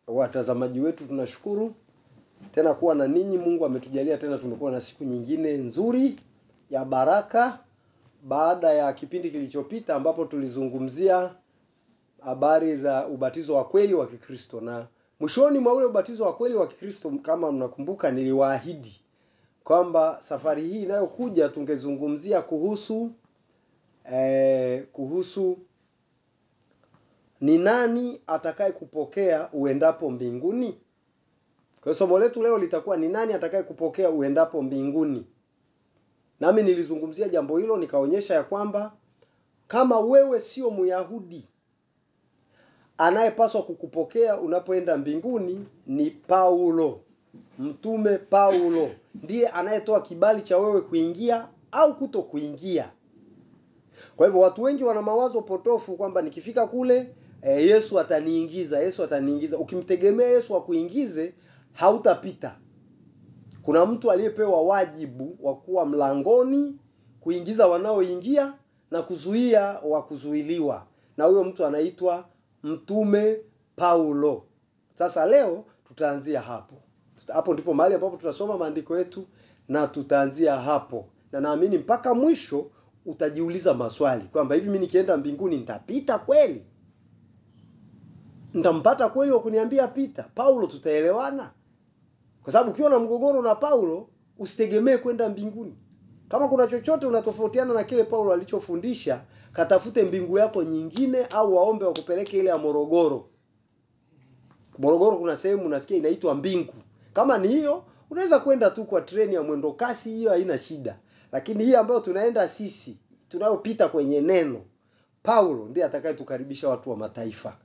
watazamaji wetu tunashukuru tena kuwa na ninyi. Mungu ametujalia tena, tumekuwa na siku nyingine nzuri ya baraka baada ya kipindi kilichopita ambapo tulizungumzia habari za ubatizo wa kweli wa Kikristo, na mwishoni mwa ule ubatizo wa kweli wa Kikristo, kama mnakumbuka, niliwaahidi kwamba safari hii inayokuja tungezungumzia kuhusu eh, kuhusu ni nani atakaye kupokea uendapo mbinguni. Kwa hiyo somo letu leo litakuwa ni nani atakaye kupokea uendapo mbinguni. Nami nilizungumzia jambo hilo nikaonyesha ya kwamba kama wewe sio Myahudi, anayepaswa kukupokea unapoenda mbinguni ni Paulo. Mtume Paulo ndiye anayetoa kibali cha wewe kuingia au kuto kuingia. Kwa hivyo watu wengi wana mawazo potofu kwamba nikifika kule e, Yesu ataniingiza, Yesu ataniingiza. Ukimtegemea Yesu akuingize, hautapita. Kuna mtu aliyepewa wajibu wa kuwa mlangoni, kuingiza wanaoingia na kuzuia wa kuzuiliwa, na huyo mtu anaitwa Mtume Paulo. Sasa leo tutaanzia hapo. Hapo ndipo mahali ambapo tutasoma maandiko yetu na tutaanzia hapo, na naamini mpaka mwisho utajiuliza maswali kwamba hivi mimi nikienda mbinguni nitapita kweli? Nitampata kweli wa kuniambia pita? Paulo tutaelewana? Kwa sababu ukiwa na mgogoro na Paulo usitegemee kwenda mbinguni. Kama kuna chochote unatofautiana na kile Paulo alichofundisha, katafute mbingu yako nyingine, au waombe wakupeleke ile ya Morogoro. Morogoro kuna sehemu unasikia inaitwa mbingu. Kama ni hiyo, unaweza kwenda tu kwa treni ya mwendo kasi, hiyo haina shida. Lakini hii ambayo tunaenda sisi, tunayopita kwenye neno, Paulo ndiye atakayetukaribisha watu wa mataifa.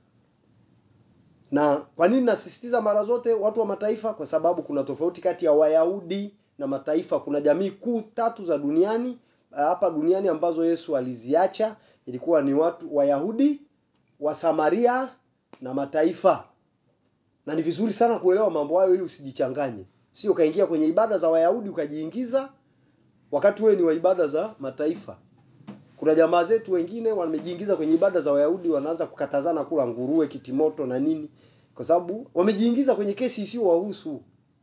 Na kwa nini nasisitiza mara zote watu wa mataifa? Kwa sababu kuna tofauti kati ya Wayahudi na mataifa. Kuna jamii kuu tatu za duniani hapa duniani ambazo Yesu aliziacha, ilikuwa ni watu Wayahudi, Wasamaria na mataifa. Na ni vizuri sana kuelewa mambo hayo ili usijichanganye, sio ukaingia kwenye ibada za Wayahudi ukajiingiza wakati wewe ni wa ibada za mataifa. Kuna jamaa zetu wengine wamejiingiza kwenye ibada za Wayahudi, wanaanza kukatazana kula nguruwe, kitimoto na nini, kwa sababu wamejiingiza kwenye kesi isiyo wahusu.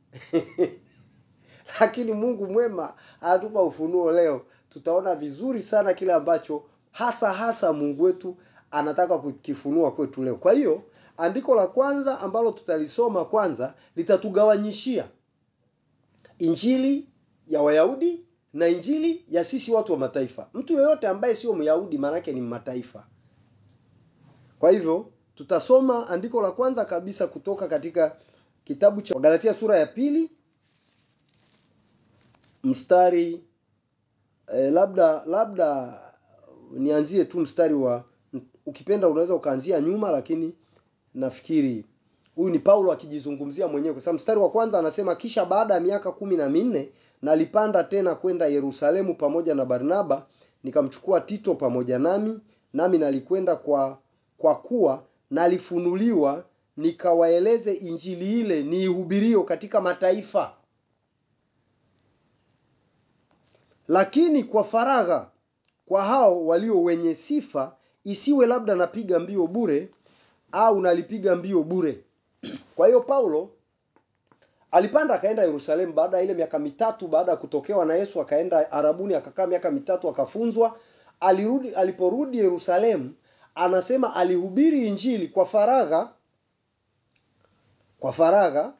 Lakini Mungu mwema anatupa ufunuo leo, tutaona vizuri sana kile ambacho hasa hasa Mungu wetu anataka kukifunua kwetu leo. Kwa hiyo andiko la kwanza ambalo tutalisoma kwanza litatugawanyishia injili ya Wayahudi na injili ya sisi watu wa mataifa. Mtu yeyote ambaye sio Myahudi maanake ni mataifa. Kwa hivyo tutasoma andiko la kwanza kabisa kutoka katika kitabu cha Galatia sura ya pili mstari eh, labda labda nianzie tu mstari wa ukipenda unaweza ukaanzia nyuma, lakini nafikiri huyu ni Paulo akijizungumzia mwenyewe, kwa sababu mstari wa kwanza anasema, kisha baada ya miaka kumi na minne nalipanda tena kwenda Yerusalemu pamoja na Barnaba, nikamchukua Tito pamoja nami, nami nalikwenda kwa kwa kuwa nalifunuliwa nikawaeleze injili ile niihubirio katika mataifa, lakini kwa faragha kwa hao walio wenye sifa, isiwe labda napiga mbio bure au nalipiga mbio bure. Kwa hiyo Paulo alipanda akaenda Yerusalemu baada ya ile miaka mitatu baada ya kutokewa na Yesu, akaenda Arabuni akakaa miaka mitatu akafunzwa. Alirudi, aliporudi Yerusalemu anasema alihubiri injili kwa faragha, kwa faragha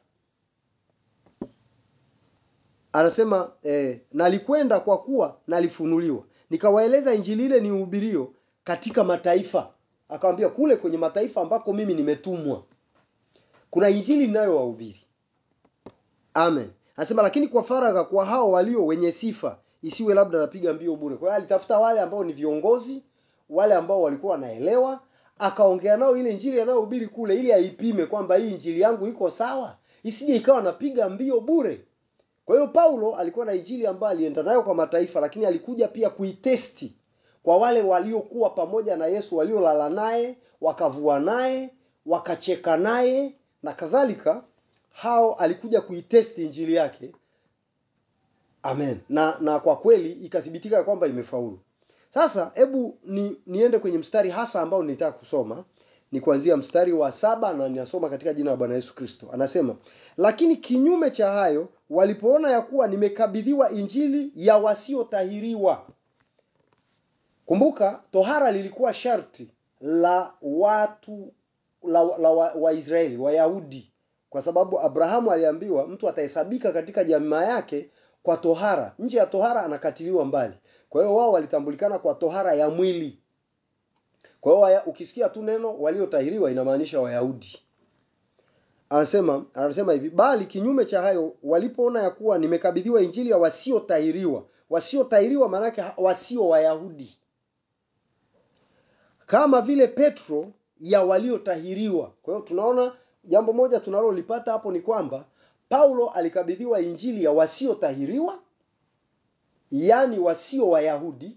anasema eh, nalikwenda kwa kuwa nalifunuliwa nikawaeleza injili ile ni uhubirio katika mataifa. Akamwambia kule kwenye mataifa ambako mimi nimetumwa kuna injili ninayowahubiri. Amen. Anasema lakini kwa faragha kwa hao walio wenye sifa, isiwe labda napiga mbio bure. Kwa hiyo alitafuta wale ambao ni viongozi, wale ambao walikuwa wanaelewa, akaongea nao ile injili anayohubiri kule, ili aipime kwamba hii injili yangu iko sawa, isije ikawa napiga mbio bure. Kwa hiyo Paulo alikuwa na injili ambayo alienda nayo kwa mataifa, lakini alikuja pia kuitesti kwa wale waliokuwa pamoja na Yesu, waliolala naye, wakavua naye, wakacheka naye na kadhalika. Hao alikuja kuitesti injili yake. Amen. Na na kwa kweli ikathibitika kwamba imefaulu. Sasa hebu ni, niende kwenye mstari hasa ambao nilitaka kusoma ni kuanzia mstari wa saba na ninasoma katika jina la Bwana Yesu Kristo. Anasema, lakini kinyume cha hayo, walipoona ya kuwa nimekabidhiwa injili ya wasiotahiriwa. Kumbuka, tohara lilikuwa sharti la watu la, la Waisraeli wa Wayahudi, kwa sababu Abrahamu aliambiwa mtu atahesabika katika jamaa yake kwa tohara. Nje ya tohara anakatiliwa mbali. Kwa hiyo wao walitambulikana kwa tohara ya mwili. Kwa hiyo ukisikia tu neno waliotahiriwa inamaanisha Wayahudi. Anasema anasema hivi, bali kinyume cha hayo, walipoona ya kuwa nimekabidhiwa injili ya wasiotahiriwa. Wasiotahiriwa maana yake wasio Wayahudi, kama vile Petro ya waliotahiriwa. Kwa hiyo tunaona jambo moja tunalolipata hapo ni kwamba Paulo alikabidhiwa injili ya wasiotahiriwa, yaani wasio Wayahudi,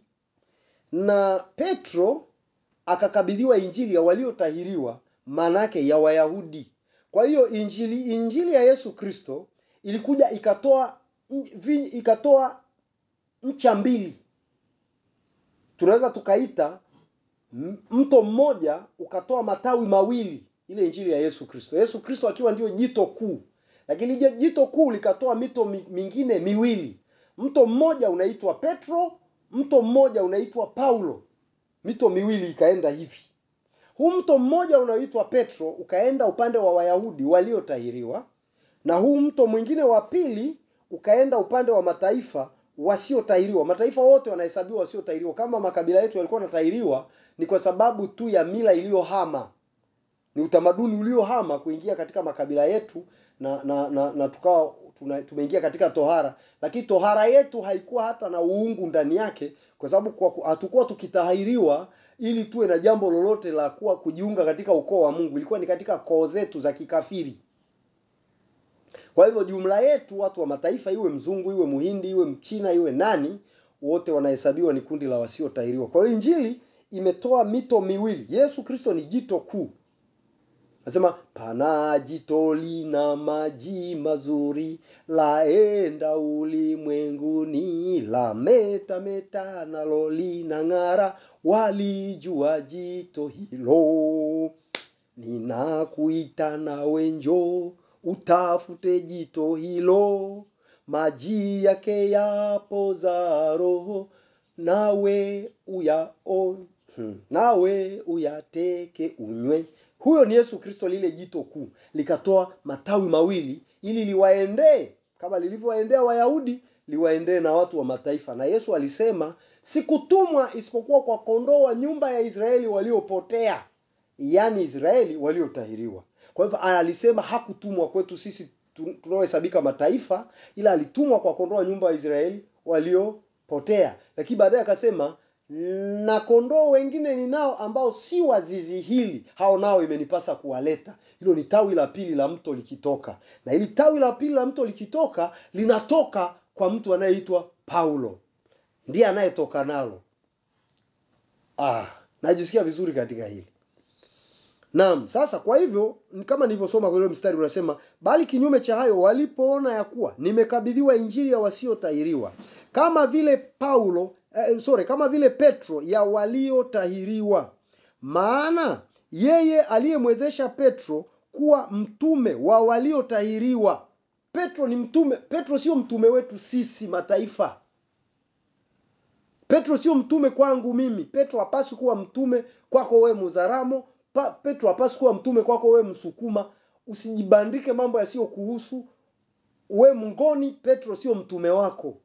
na Petro akakabidhiwa injili ya waliotahiriwa, maana yake ya Wayahudi. Kwa hiyo injili injili ya Yesu Kristo ilikuja ikatoa ikatoa ncha mbili, tunaweza tukaita mto mmoja ukatoa matawi mawili, ile injili ya Yesu Kristo. Yesu Kristo akiwa ndio jito kuu, lakini jito kuu likatoa mito mingine miwili. Mto mmoja unaitwa Petro, mto mmoja unaitwa Paulo. Mito miwili ikaenda hivi. Huu mto mmoja unaoitwa Petro ukaenda upande wa Wayahudi waliotahiriwa, na huu mto mwingine wa pili ukaenda upande wa mataifa wasiotahiriwa. Mataifa wote wanahesabiwa wasiotahiriwa. Kama makabila yetu yalikuwa yanatahiriwa, ni kwa sababu tu ya mila iliyohama, ni utamaduni uliohama kuingia katika makabila yetu, na na na, na tukawa tumeingia katika tohara, lakini tohara yetu haikuwa hata na uungu ndani yake, kwa sababu hatukuwa tukitahiriwa ili tuwe na jambo lolote la kuwa kujiunga katika ukoo wa Mungu. Ilikuwa ni katika koo zetu za kikafiri. Kwa hivyo jumla yetu, watu wa mataifa, iwe mzungu, iwe muhindi, iwe mchina, iwe nani, wote wanahesabiwa ni kundi la wasiotahiriwa. Kwa hiyo injili imetoa mito miwili. Yesu Kristo ni jito kuu. Nasema pana jito lina maji mazuri, laenda ulimwenguni, la meta meta nalo lina ng'ara, walijua jito hilo. Ninakuita nawe njoo utafute jito hilo, maji yake yapoza roho, nawe uyaone, hmm, nawe uyateke unywe. Huyo ni Yesu Kristo, lile jito kuu likatoa matawi mawili ili liwaendee kama lilivyowaendea Wayahudi, liwaendee na watu wa mataifa. Na Yesu alisema, sikutumwa isipokuwa kwa kondoo wa nyumba ya Israeli waliopotea, yaani Israeli waliotahiriwa. Kwa hivyo alisema hakutumwa kwetu sisi tunaohesabika mataifa, ila alitumwa kwa kondoo wa nyumba ya Israeli waliopotea. Lakini baadaye akasema na kondoo wengine ninao ambao si wa zizi hili, hao nao imenipasa kuwaleta. Hilo ni tawi la pili la mto likitoka, na hili tawi la pili la mto likitoka linatoka kwa mtu anayeitwa Paulo, ndiye anayetoka nalo. Ah, najisikia vizuri katika hili. Naam, sasa kwa hivyo kama nilivyosoma kwa ile mstari unasema, bali kinyume cha hayo walipoona ya kuwa nimekabidhiwa injili ya wasiotahiriwa, kama vile Paulo eh, sorry, kama vile Petro ya waliotahiriwa. Maana yeye aliyemwezesha Petro kuwa mtume wa waliotahiriwa. Petro ni mtume. Petro sio mtume wetu sisi mataifa. Petro sio mtume kwangu mimi. Petro hapaswi kuwa mtume kwako wewe Muzaramo. Pa, Petro hapaswi kuwa mtume kwako wewe Msukuma. Usijibandike mambo yasiyokuhusu. We Mngoni, Petro sio mtume wako.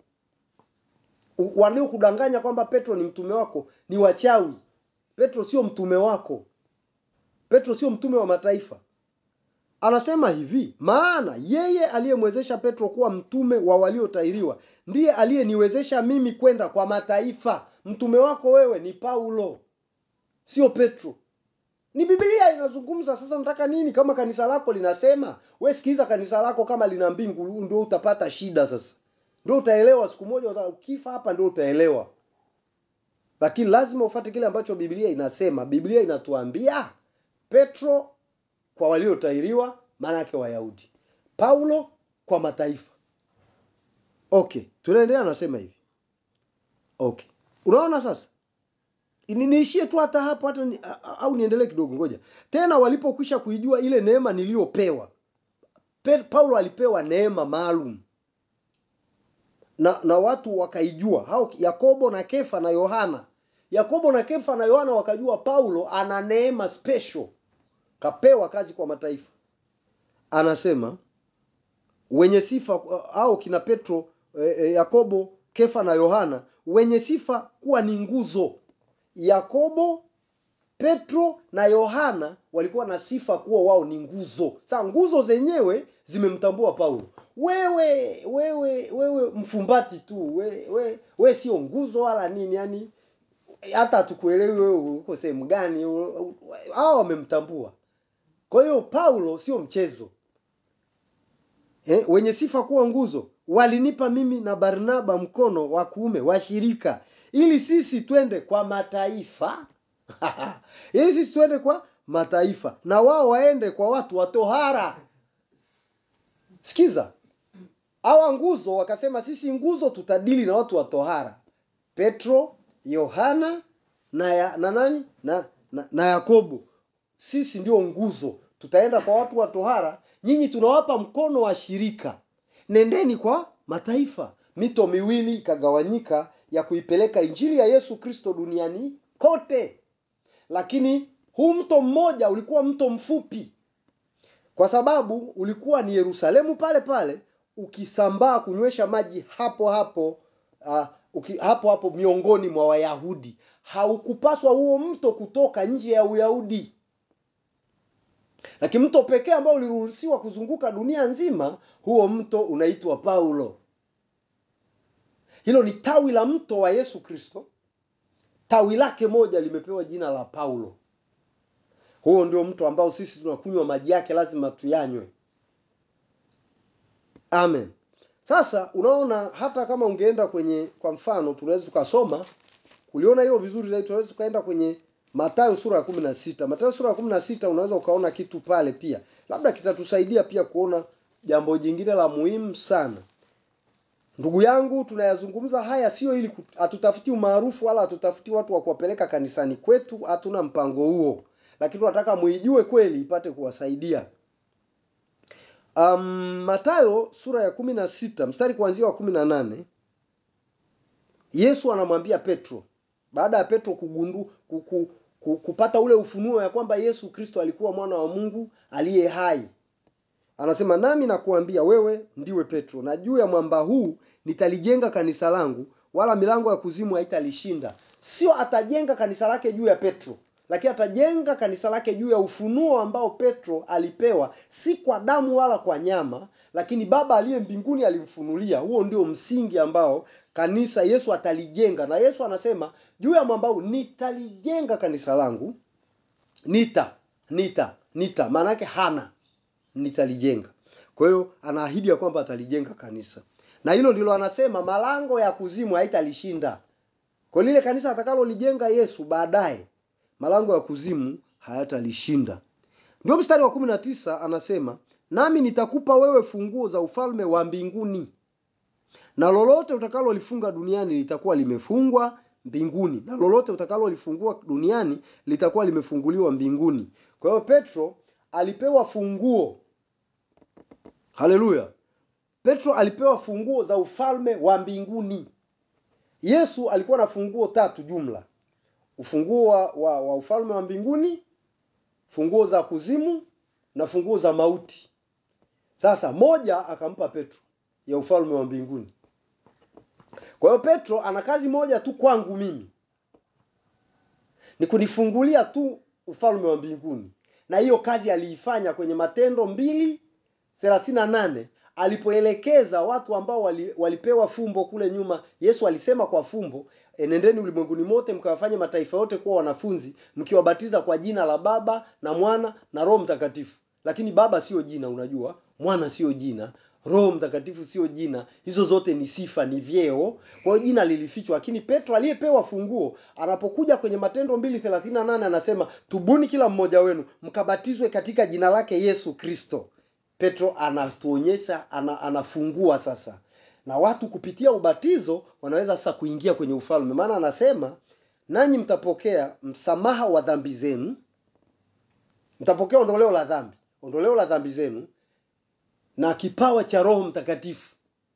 Waliokudanganya kwamba Petro ni mtume wako ni wachawi. Petro sio mtume wako. Petro sio mtume wa mataifa. Anasema hivi, maana yeye aliyemwezesha Petro kuwa mtume wa waliotahiriwa ndiye aliyeniwezesha mimi kwenda kwa mataifa. Mtume wako wewe ni Paulo, sio Petro. Ni Biblia inazungumza. Sasa unataka nini? Kama kanisa lako linasema, we sikiliza kanisa lako, kama lina mbingu ndio utapata shida. Sasa ndio utaelewa siku moja, ukifa hapa ndio utaelewa, lakini lazima ufuate kile ambacho Biblia inasema. Biblia inatuambia Petro kwa waliotahiriwa, maana yake Wayahudi, Paulo kwa mataifa. Okay, tunaendelea, anasema hivi. Okay, unaona sasa Ni- niishie tu hata hapo hata ni, a- a- au niendelee kidogo ngoja tena walipokwisha kuijua ile neema niliyopewa Pe- paulo alipewa neema maalum na na watu wakaijua hao yakobo na kefa na yohana yakobo na kefa na yohana wakajua paulo ana neema special kapewa kazi kwa mataifa anasema wenye sifa au kina petro e, e, yakobo kefa na yohana wenye sifa kuwa ni nguzo yakobo petro na yohana walikuwa na sifa kuwa wao ni nguzo sasa nguzo zenyewe zimemtambua paulo wewe wewe wewe mfumbati tu we, we, we sio nguzo wala nini yani hata hatukuelewi wewe uko sehemu gani hao wamemtambua kwa hiyo paulo sio mchezo eh, wenye sifa kuwa nguzo walinipa mimi na barnaba mkono wa kuume wa shirika ili sisi twende kwa mataifa ili sisi twende kwa mataifa na wao waende kwa watu wa tohara sikiza hawa nguzo wakasema sisi nguzo tutadili na watu wa tohara petro yohana na, ya, na nani na, na, na yakobo sisi ndio nguzo tutaenda kwa watu wa tohara nyinyi tunawapa mkono wa shirika nendeni kwa mataifa mito miwili ikagawanyika ya kuipeleka injili ya yesu kristo duniani kote lakini huu mto mmoja ulikuwa mto mfupi kwa sababu ulikuwa ni yerusalemu pale pale ukisambaa kunywesha maji hapo hapo uh, uki, hapo hapo miongoni mwa wayahudi haukupaswa huo mto kutoka nje ya uyahudi lakini mto pekee ambao uliruhusiwa kuzunguka dunia nzima huo mto unaitwa paulo hilo ni tawi la mto wa yesu kristo tawi lake moja limepewa jina la paulo huo ndio mto ambao sisi tunakunywa maji yake lazima tuyanywe amen sasa unaona hata kama ungeenda kwenye kwa mfano tunaweza tukasoma uliona hilo vizuri zaidi tunaweza tukaenda kwenye matayo sura ya kumi na sita matayo sura ya kumi na sita unaweza ukaona kitu pale pia labda kitatusaidia pia kuona jambo jingine la muhimu sana ndugu yangu tunayazungumza haya sio ili hatutafuti umaarufu wala hatutafuti watu wa kuwapeleka kanisani kwetu hatuna mpango huo lakini tunataka muijue kweli ipate kuwasaidia um, matayo sura ya kumi na sita mstari kuanzia wa kumi na nane yesu anamwambia petro baada ya petro kugundu kuku, kupata ule ufunuo ya kwamba yesu kristo alikuwa mwana wa mungu aliye hai anasema nami nakuambia wewe ndiwe petro na juu ya mwamba huu nitalijenga kanisa langu wala milango ya kuzimu haitalishinda sio atajenga kanisa lake juu ya petro lakini atajenga kanisa lake juu ya ufunuo ambao petro alipewa si kwa damu wala kwa nyama lakini baba aliye mbinguni alimfunulia huo ndio msingi ambao kanisa yesu atalijenga na yesu anasema juu ya mwamba huu nitalijenga kanisa langu nita nita nita maana yake hana nitalijenga kwa hiyo anaahidi ya kwamba atalijenga kanisa na hilo ndilo anasema malango ya kuzimu haitalishinda kwa lile kanisa atakalolijenga yesu baadaye malango ya kuzimu hayatalishinda ndio mstari wa kumi na tisa anasema nami nitakupa wewe funguo za ufalme wa mbinguni na lolote utakalolifunga duniani litakuwa limefungwa mbinguni na lolote utakalolifungua duniani litakuwa limefunguliwa mbinguni kwa hiyo petro alipewa funguo haleluya petro alipewa funguo za ufalme wa mbinguni yesu alikuwa na funguo tatu jumla ufunguo wa, wa, wa ufalme wa mbinguni funguo za kuzimu na funguo za mauti sasa moja akampa petro ya ufalme wa mbinguni kwa hiyo petro ana kazi moja tu kwangu mimi ni kunifungulia tu ufalme wa mbinguni na hiyo kazi aliifanya kwenye matendo mbili thelathini na nane alipoelekeza watu ambao wali, walipewa fumbo kule nyuma yesu alisema kwa fumbo enendeni ulimwenguni mote mkawafanye mataifa yote kuwa wanafunzi mkiwabatiza kwa jina la baba na mwana na roho mtakatifu lakini baba sio jina unajua mwana sio jina roho mtakatifu sio jina hizo zote ni sifa ni vyeo kwa hiyo jina lilifichwa lakini petro aliyepewa funguo anapokuja kwenye matendo mbili thelathini na nane anasema tubuni kila mmoja wenu mkabatizwe katika jina lake yesu kristo petro anatuonyesha ana, anafungua sasa na watu kupitia ubatizo wanaweza sasa kuingia kwenye ufalme maana anasema nanyi mtapokea msamaha wa dhambi zenu mtapokea ondoleo la dhambi ondoleo la dhambi zenu na kipawa cha roho mtakatifu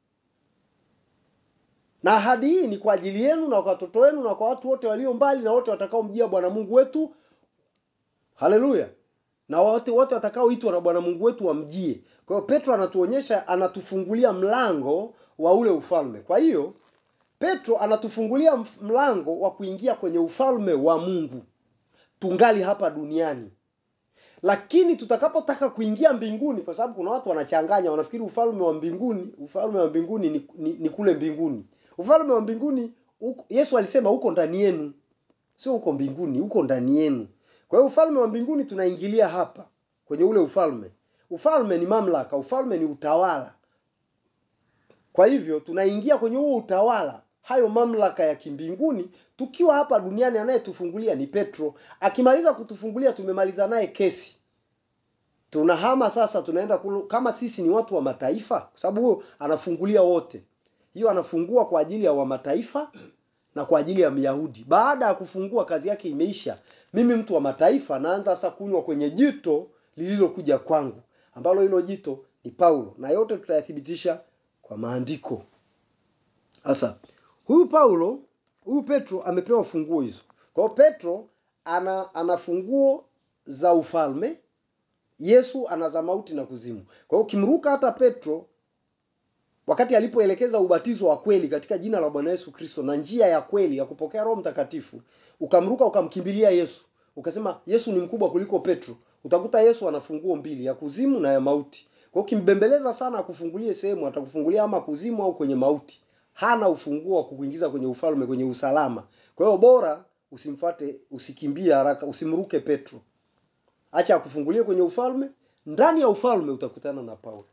na ahadi hii ni kwa ajili yenu na kwa watoto wenu na kwa watu wote walio mbali na wote watakaomjia bwana mungu wetu haleluya na wote wote watakaoitwa na bwana mungu wetu wamjie kwa hiyo petro anatuonyesha anatufungulia mlango wa ule ufalme kwa hiyo petro anatufungulia mf- mlango wa kuingia kwenye ufalme wa mungu tungali hapa duniani lakini tutakapotaka kuingia mbinguni kwa sababu kuna watu wanachanganya wanafikiri ufalme wa mbinguni ufalme wa mbinguni ni, ni, ni kule mbinguni ufalme wa mbinguni uko, yesu alisema uko ndani yenu sio uko mbinguni uko ndani yenu kwa hiyo ufalme wa mbinguni tunaingilia hapa kwenye ule ufalme ufalme ni mamlaka ufalme ni utawala kwa hivyo tunaingia kwenye huo utawala hayo mamlaka ya kimbinguni tukiwa hapa duniani anayetufungulia ni petro akimaliza kutufungulia tumemaliza naye kesi tunahama sasa tunaenda kulu, kama sisi ni watu wa mataifa kwa sababu huyo anafungulia wote hiyo anafungua kwa ajili ya wa mataifa na kwa ajili ya myahudi baada ya kufungua kazi yake imeisha mimi mtu wa mataifa naanza sasa kunywa kwenye jito lililokuja kwangu ambalo hilo jito ni paulo na yote tutayathibitisha kwa maandiko sasa huyu paulo huyu petro amepewa funguo hizo kwa hiyo petro ana ana funguo za ufalme yesu ana za mauti na kuzimu kwa hiyo ukimruka hata petro wakati alipoelekeza ubatizo wa kweli katika jina la bwana yesu kristo na njia ya kweli ya kupokea roho mtakatifu ukamruka ukamkimbilia yesu ukasema yesu ni mkubwa kuliko petro utakuta yesu ana funguo mbili ya kuzimu na ya mauti kwa hiyo ukimbembeleza sana akufungulie sehemu atakufungulia ama kuzimu au kwenye mauti hana ufunguo wa kukuingiza kwenye ufalme kwenye usalama kwa hiyo bora usimfate usikimbie haraka usimruke petro acha akufungulie kwenye ufalme ndani ya ufalme utakutana na paulo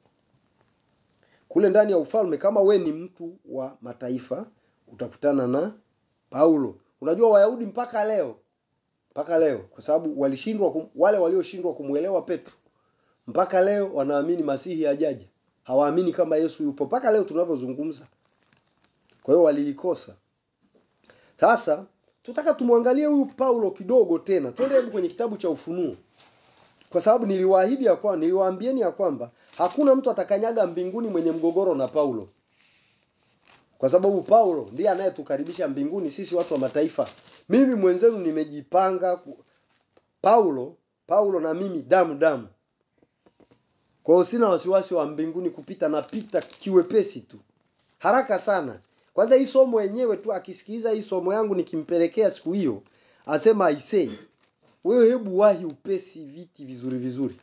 kule ndani ya ufalme kama we ni mtu wa mataifa utakutana na paulo unajua wayahudi mpaka leo mpaka leo kwa sababu walishindwa kum, wale walioshindwa kumwelewa petro mpaka leo wanaamini masihi ajaja hawaamini kama yesu yupo mpaka leo tunavyozungumza kwa hiyo waliikosa sasa tutaka tumwangalie huyu paulo kidogo tena twende hebu kwenye kitabu cha ufunuo kwa sababu niliwaahidi ya kwamba niliwaambieni ya kwamba hakuna mtu atakanyaga mbinguni mwenye mgogoro na paulo kwa sababu paulo ndiye anayetukaribisha mbinguni sisi watu wa mataifa mimi mwenzenu nimejipanga ku... paulo paulo na mimi damu damu kwa hiyo sina wasiwasi wa mbinguni kupita napita kiwepesi tu haraka sana kwanza hii somo yenyewe tu akisikiliza hii somo yangu nikimpelekea siku hiyo asema aisee wewe hebu wahi upesi viti vizuri vizuri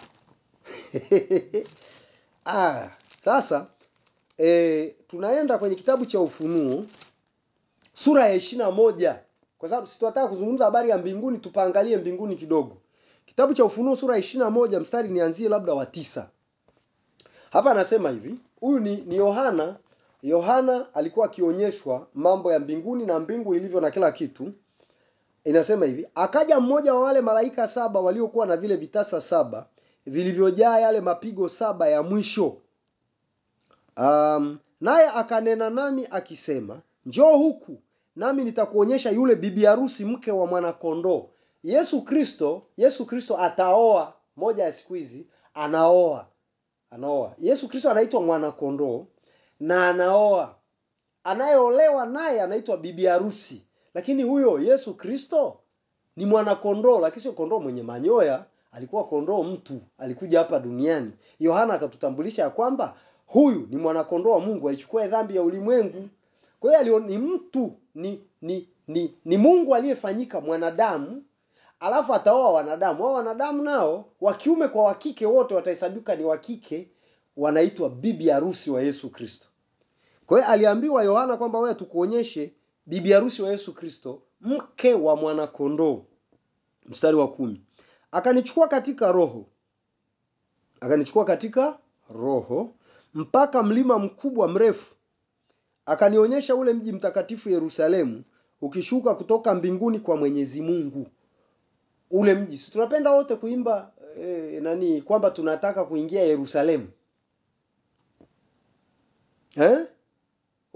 ah, sasa e, tunaenda kwenye kitabu cha ufunuo sura ya ishiri na moja kwa sababu situnataka kuzungumza habari ya mbinguni tupaangalie mbinguni kidogo kitabu cha ufunuo sura ya ishiri na moja mstari nianzie labda wa tisa hapa anasema hivi huyu ni ni yohana yohana alikuwa akionyeshwa mambo ya mbinguni na mbingu ilivyo na kila kitu inasema hivi akaja mmoja wa wale malaika saba waliokuwa na vile vitasa saba vilivyojaa yale mapigo saba ya mwisho um, naye akanena nami akisema njoo huku nami nitakuonyesha yule bibi harusi mke wa mwanakondoo yesu kristo yesu kristo ataoa moja ya siku hizi anaoa anaoa yesu kristo anaitwa mwanakondoo na anaoa anayeolewa naye anaitwa bibi harusi lakini huyo yesu kristo ni mwanakondoo lakini sio kondoo mwenye manyoya alikuwa kondoo mtu alikuja hapa duniani yohana akatutambulisha ya kwamba huyu ni mwanakondoo wa mungu aichukue dhambi ya ulimwengu kwa hiyo ni mtu ni ni ni, ni mungu aliyefanyika mwanadamu alafu ataoa wanadamu hao wanadamu nao wa kiume kwa wakike wote watahesabika ni wakike wanaitwa bibi harusi wa yesu kristo kwa hiyo aliambiwa yohana kwamba wewe tukuonyeshe bibi harusi wa yesu kristo mke wa mwanakondoo mstari wa kumi akanichukua katika roho akanichukua katika roho mpaka mlima mkubwa mrefu akanionyesha ule mji mtakatifu yerusalemu ukishuka kutoka mbinguni kwa mwenyezi mungu ule mji si tunapenda wote kuimba eh, nani kwamba tunataka kuingia yerusalemu eh?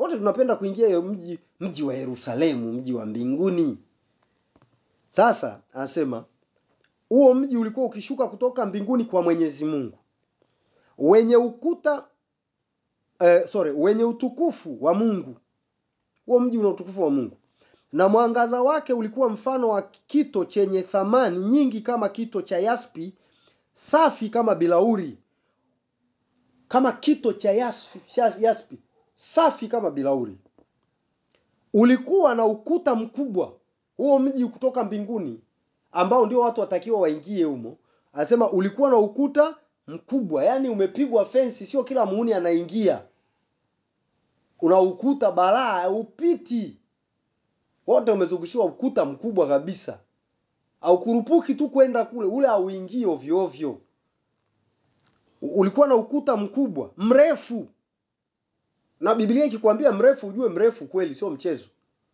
wote tunapenda kuingia hiyo mji mji wa Yerusalemu, mji wa mbinguni. Sasa anasema huo mji ulikuwa ukishuka kutoka mbinguni kwa Mwenyezi Mungu, wenye ukuta eh, sorry, wenye utukufu wa Mungu. Huo mji una utukufu wa Mungu, na mwangaza wake ulikuwa mfano wa kito chenye thamani nyingi, kama kito cha yaspi, safi kama bilauri, kama kito cha yaspi, yaspi safi kama bilauri. Ulikuwa na ukuta mkubwa huo mji kutoka mbinguni, ambao ndio watu watakiwa waingie humo. Anasema ulikuwa na ukuta mkubwa, yaani umepigwa fensi, sio kila muhuni anaingia. Una ukuta balaa, upiti wote umezungushiwa ukuta mkubwa kabisa, aukurupuki tu kwenda kule, ule auingii ovyo ovyo. Ulikuwa na ukuta mkubwa mrefu, na Biblia ikikwambia mrefu, ujue mrefu kweli, sio mchezo.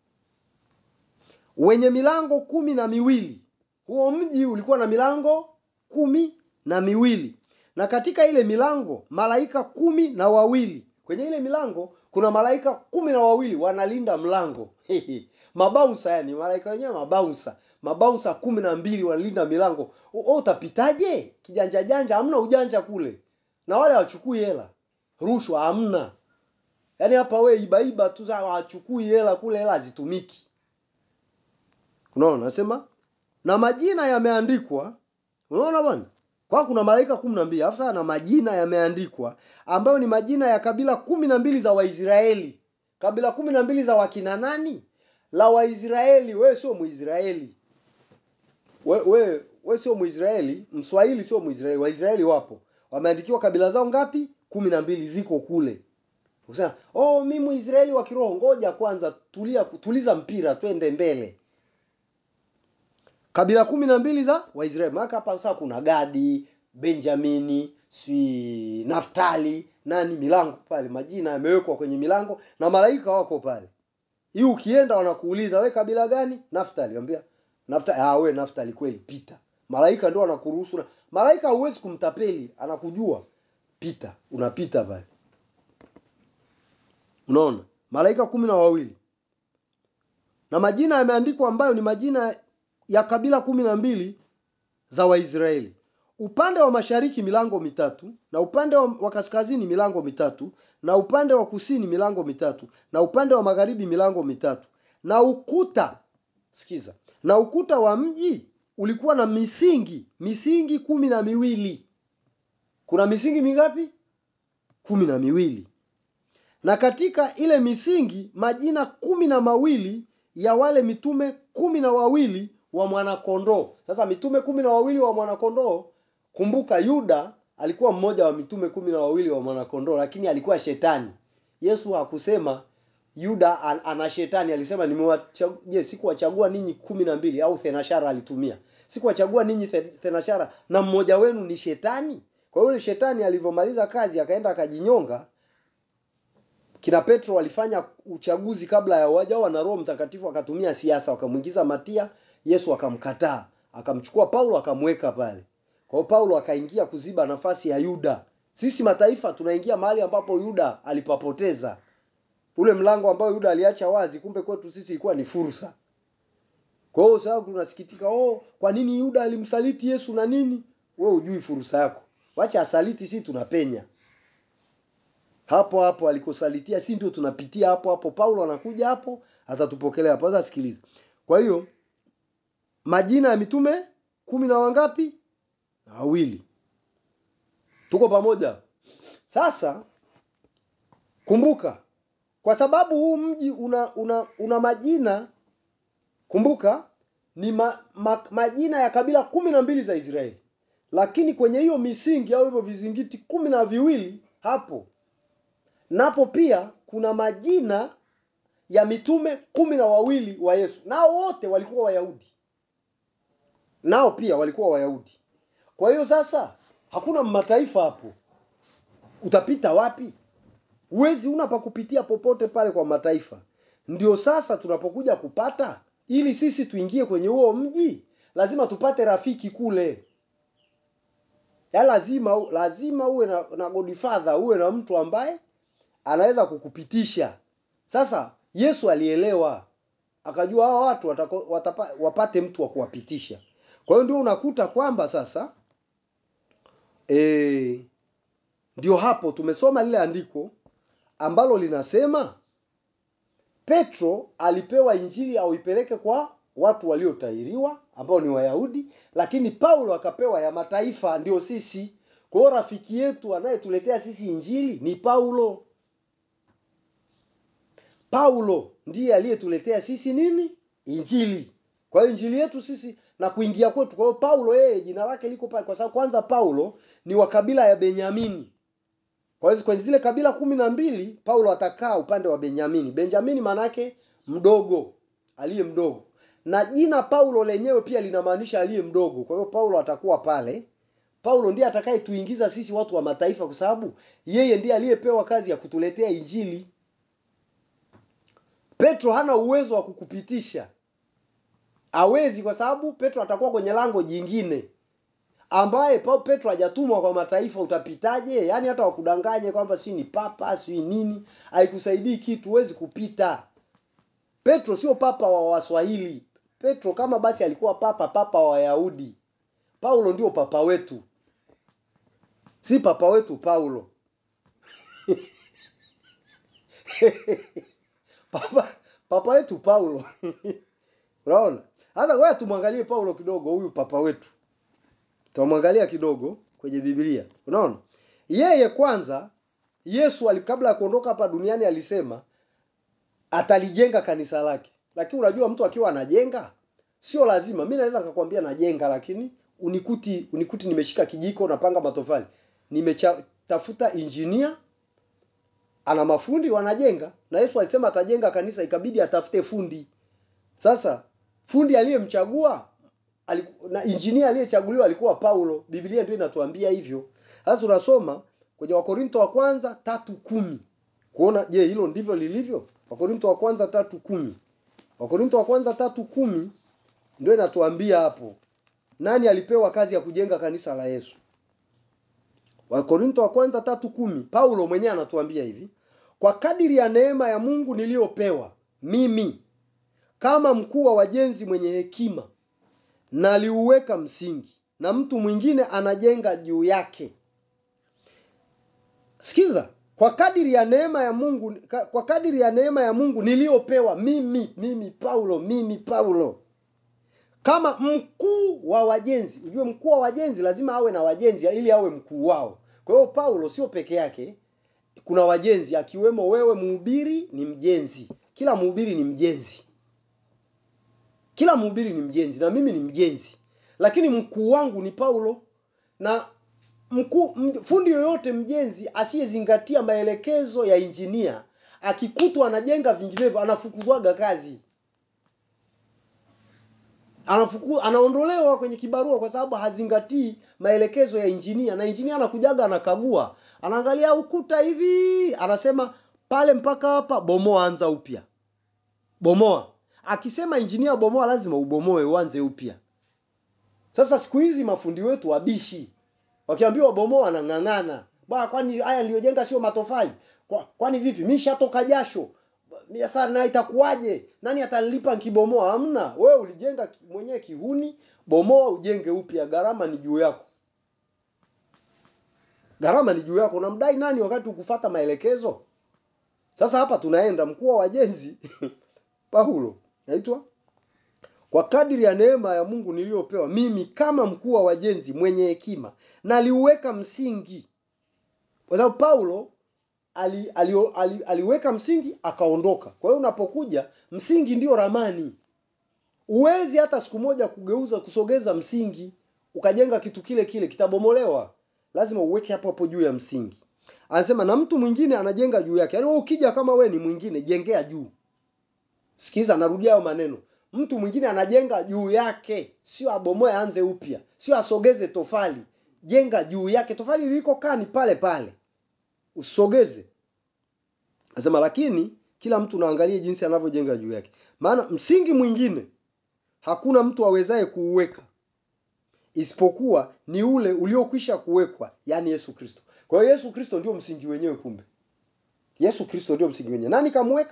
Wenye milango kumi na miwili. Huo mji ulikuwa na milango kumi na miwili, na katika ile milango malaika kumi na wawili. Kwenye ile milango kuna malaika kumi na wawili wanalinda mlango mabausa, yani malaika wenyewe mabausa, mabausa kumi na mbili wanalinda milango. O, utapitaje? Kijanja janja, hamna ujanja kule, na wale hawachukui hela, rushwa hamna. Yaani hapa we ibaiba tu, hawachukui hela kule, hela hazitumiki. Unaona, nasema na majina yameandikwa. Unaona bwana, kwa kuna malaika kumi na mbili alafu sasa na majina yameandikwa, ambayo ni majina ya kabila kumi na mbili za Waisraeli. Kabila kumi na mbili za wakina nani? La Waisraeli. Wewe sio Mwisraeli, we, we, we sio Mwisraeli, Mswahili sio Mwisraeli. Waisraeli wapo, wameandikiwa kabila zao ngapi? kumi na mbili, ziko kule. Usema, oh, mi Mwisraeli wa kiroho. Ngoja kwanza, tulia, tuliza mpira, twende mbele kabila kumi na mbili za Waisraeli. Maana hapa sasa kuna Gadi, Benjamini, si Naftali, nani, milango pale, majina yamewekwa kwenye milango na malaika wako pale. Hii ukienda wanakuuliza we kabila gani? Naftali. Wambia Naftali. Ah, we Naftali kweli, pita. Malaika ndio anakuruhusu. Malaika huwezi kumtapeli, anakujua. Pita, unapita pale. Unaona? Malaika kumi na wawili na majina yameandikwa ambayo ni majina ya kabila kumi na mbili za Waisraeli. Upande wa mashariki milango mitatu, na upande wa kaskazini milango mitatu, na upande wa kusini milango mitatu, na upande wa magharibi milango mitatu. Na ukuta, sikiza, na ukuta wa mji ulikuwa na misingi, misingi kumi na miwili. Kuna misingi mingapi? Kumi na miwili. Na katika ile misingi majina kumi na mawili ya wale mitume kumi na wawili wa mwanakondoo. Sasa mitume kumi na wawili wa mwanakondoo, kumbuka Yuda alikuwa mmoja wa mitume kumi na wawili wa mwanakondoo, lakini alikuwa shetani. Yesu hakusema Yuda ana shetani, alisema nimewachagua. Je, sikuwachagua ninyi kumi na mbili? Au thenashara alitumia, sikuwachagua ninyi thenashara na mmoja wenu ni shetani. Kwa hiyo shetani alivyomaliza kazi akaenda akajinyonga. Kina Petro walifanya uchaguzi kabla ya wajawa na Roho Mtakatifu, akatumia siasa, wakamwingiza Matia Yesu akamkataa, akamchukua Paulo akamweka pale. Kwa hiyo Paulo akaingia kuziba nafasi ya Yuda. Sisi mataifa tunaingia mahali ambapo Yuda alipapoteza, ule mlango ambao Yuda aliacha wazi, kumbe kwetu sisi ilikuwa ni fursa. Kwa hiyo sasa tunasikitika, oh, kwa nini Yuda alimsaliti Yesu na nini? Wewe hujui fursa yako, wacha asaliti, si tunapenya hapo hapo alikosalitia, si ndio tunapitia hapo hapo. Paulo anakuja hapo, atatupokelea hapo. Sasa sikiliza, kwa hiyo majina ya mitume kumi na wangapi? Na wawili. Tuko pamoja? Sasa kumbuka, kwa sababu huu mji una una, una majina, kumbuka ni ma, ma, majina ya kabila kumi na mbili za Israeli, lakini kwenye hiyo misingi au hivyo vizingiti kumi na viwili hapo napo pia kuna majina ya mitume kumi na wawili wa Yesu, nao wote walikuwa Wayahudi nao pia walikuwa Wayahudi. Kwa hiyo sasa hakuna mataifa hapo, utapita wapi? Huwezi, una pa kupitia popote pale kwa mataifa. Ndio sasa tunapokuja kupata, ili sisi tuingie kwenye huo mji, lazima tupate rafiki kule. Ya lazima lazima uwe na, na godfather, uwe na mtu ambaye anaweza kukupitisha Sasa Yesu alielewa, akajua hao watu watako, watapa, wapate mtu wa kuwapitisha. Kwa hiyo ndio unakuta kwamba sasa e, ndio hapo tumesoma lile andiko ambalo linasema Petro alipewa injili auipeleke kwa watu waliotahiriwa ambao ni Wayahudi, lakini Paulo akapewa ya mataifa, ndio sisi. Kwa hiyo rafiki yetu anayetuletea sisi injili ni Paulo. Paulo ndiye aliyetuletea sisi nini? Injili. Kwa hiyo injili yetu sisi na kuingia kwetu. Kwa hiyo Paulo yeye jina lake liko pale, kwa sababu kwanza Paulo ni wa kabila ya Benyamini. Kwa hiyo kwenye zile kabila kumi na mbili Paulo atakaa upande wa Benyamini. Benjamini maana yake mdogo, aliye mdogo, na jina Paulo lenyewe pia linamaanisha aliye mdogo. Kwa hiyo Paulo atakuwa pale. Paulo ndiye atakayetuingiza sisi watu wa mataifa, kwa sababu yeye ndiye aliyepewa kazi ya kutuletea injili. Petro hana uwezo wa kukupitisha, hawezi, kwa sababu Petro atakuwa kwenye lango jingine ambaye Paulo Petro hajatumwa kwa mataifa, utapitaje? Yaani hata wakudanganye kwamba si ni papa si nini, haikusaidii kitu, huwezi kupita. Petro sio papa wa Waswahili. Petro kama basi alikuwa papa, papa wa Wayahudi. Paulo ndio papa wetu, si papa wetu Paulo. papa papa wetu Paulo. Unaona? Hata wewe tumwangalie Paulo kidogo, huyu papa wetu tutamwangalia kidogo kwenye Biblia. Unaona, yeye kwanza, Yesu ali kabla ya kuondoka hapa duniani alisema atalijenga kanisa lake, lakini unajua mtu akiwa anajenga sio lazima. Mi naweza nikakwambia najenga, lakini unikuti unikuti nimeshika kijiko napanga matofali, nimetafuta injinia ana mafundi wanajenga, na Yesu alisema atajenga kanisa, ikabidi atafute fundi. Sasa fundi aliyemchagua aliku- na injinia aliyechaguliwa alikuwa Paulo. Biblia ndio inatuambia hivyo. Sasa tunasoma kwenye Wakorinto wa kwanza tatu kumi kuona je, hilo ndivyo lilivyo. Wakorinto wa kwanza tatu kumi Wakorinto wa kwanza tatu kumi ndio inatuambia hapo nani alipewa kazi ya kujenga kanisa la Yesu. Wakorinto wa kwanza tatu kumi Paulo mwenyewe anatuambia hivi, kwa kadiri ya neema ya Mungu niliyopewa mimi kama mkuu wa wajenzi mwenye hekima naliuweka msingi na mtu mwingine anajenga juu yake. Sikiza, kwa kadiri ya neema ya Mungu, ka- kwa kadiri ya neema ya Mungu niliyopewa mimi, mimi Paulo, mimi Paulo kama mkuu wa wajenzi. Ujue mkuu wa wajenzi lazima awe na wajenzi ili awe mkuu wao. Kwa hiyo Paulo sio peke yake, kuna wajenzi akiwemo wewe. Mhubiri ni mjenzi, kila mhubiri ni mjenzi kila mhubiri ni mjenzi na mimi ni mjenzi, lakini mkuu wangu ni Paulo. Na mkuu m- fundi yoyote mjenzi asiyezingatia maelekezo ya injinia, akikutwa anajenga vinginevyo, anafukuzwaga kazi, anafuku, anaondolewa kwenye kibarua kwa sababu hazingatii maelekezo ya injinia. Na injinia anakujaga anakagua, anaangalia ukuta hivi, anasema pale mpaka hapa, bomoa, anza upya, bomoa akisema injinia bomoa, lazima ubomoe uanze upya. Sasa siku hizi mafundi wetu wabishi, wakiambiwa bomoa wanang'ang'ana. Bwana, kwani haya niliyojenga sio matofali? Kwa, kwani vipi? Mimi shatoka jasho. Mimi Sasa na itakuwaje? Nani atanilipa nikibomoa? Hamna. Wewe ulijenga ki- mwenyewe kihuni, bomoa ujenge upya, gharama ni juu yako. Gharama ni juu yako. Unamdai nani wakati ukufata maelekezo? Sasa hapa tunaenda mkuu wa wajenzi Paulo naitwa kwa kadiri ya neema ya Mungu niliyopewa mimi kama mkuu wa wajenzi mwenye hekima naliuweka msingi. Kwa sababu Paulo ali, ali, ali, aliweka msingi akaondoka. Kwa hiyo unapokuja, msingi ndio ramani. Uwezi hata siku moja kugeuza kusogeza msingi ukajenga kitu kile kile, kitabomolewa. Lazima uweke hapo hapo juu ya msingi. Anasema na mtu mwingine anajenga juu yake. Yaani wewe ukija kama we ni mwingine, jengea juu. Sikiza, narudia hayo maneno. Mtu mwingine anajenga juu yake, sio abomoe aanze upya, sio asogeze tofali. Jenga juu yake, tofali lilikokaa ni pale pale, usogeze. Anasema lakini kila mtu naangalie jinsi anavyojenga juu yake, maana msingi mwingine hakuna mtu awezaye kuuweka isipokuwa ni ule uliokwisha kuwekwa, yaani Yesu Kristo. Kwa hiyo Yesu Kristo ndio msingi wenyewe. Kumbe Yesu Kristo ndio msingi wenyewe. Nani kamweka?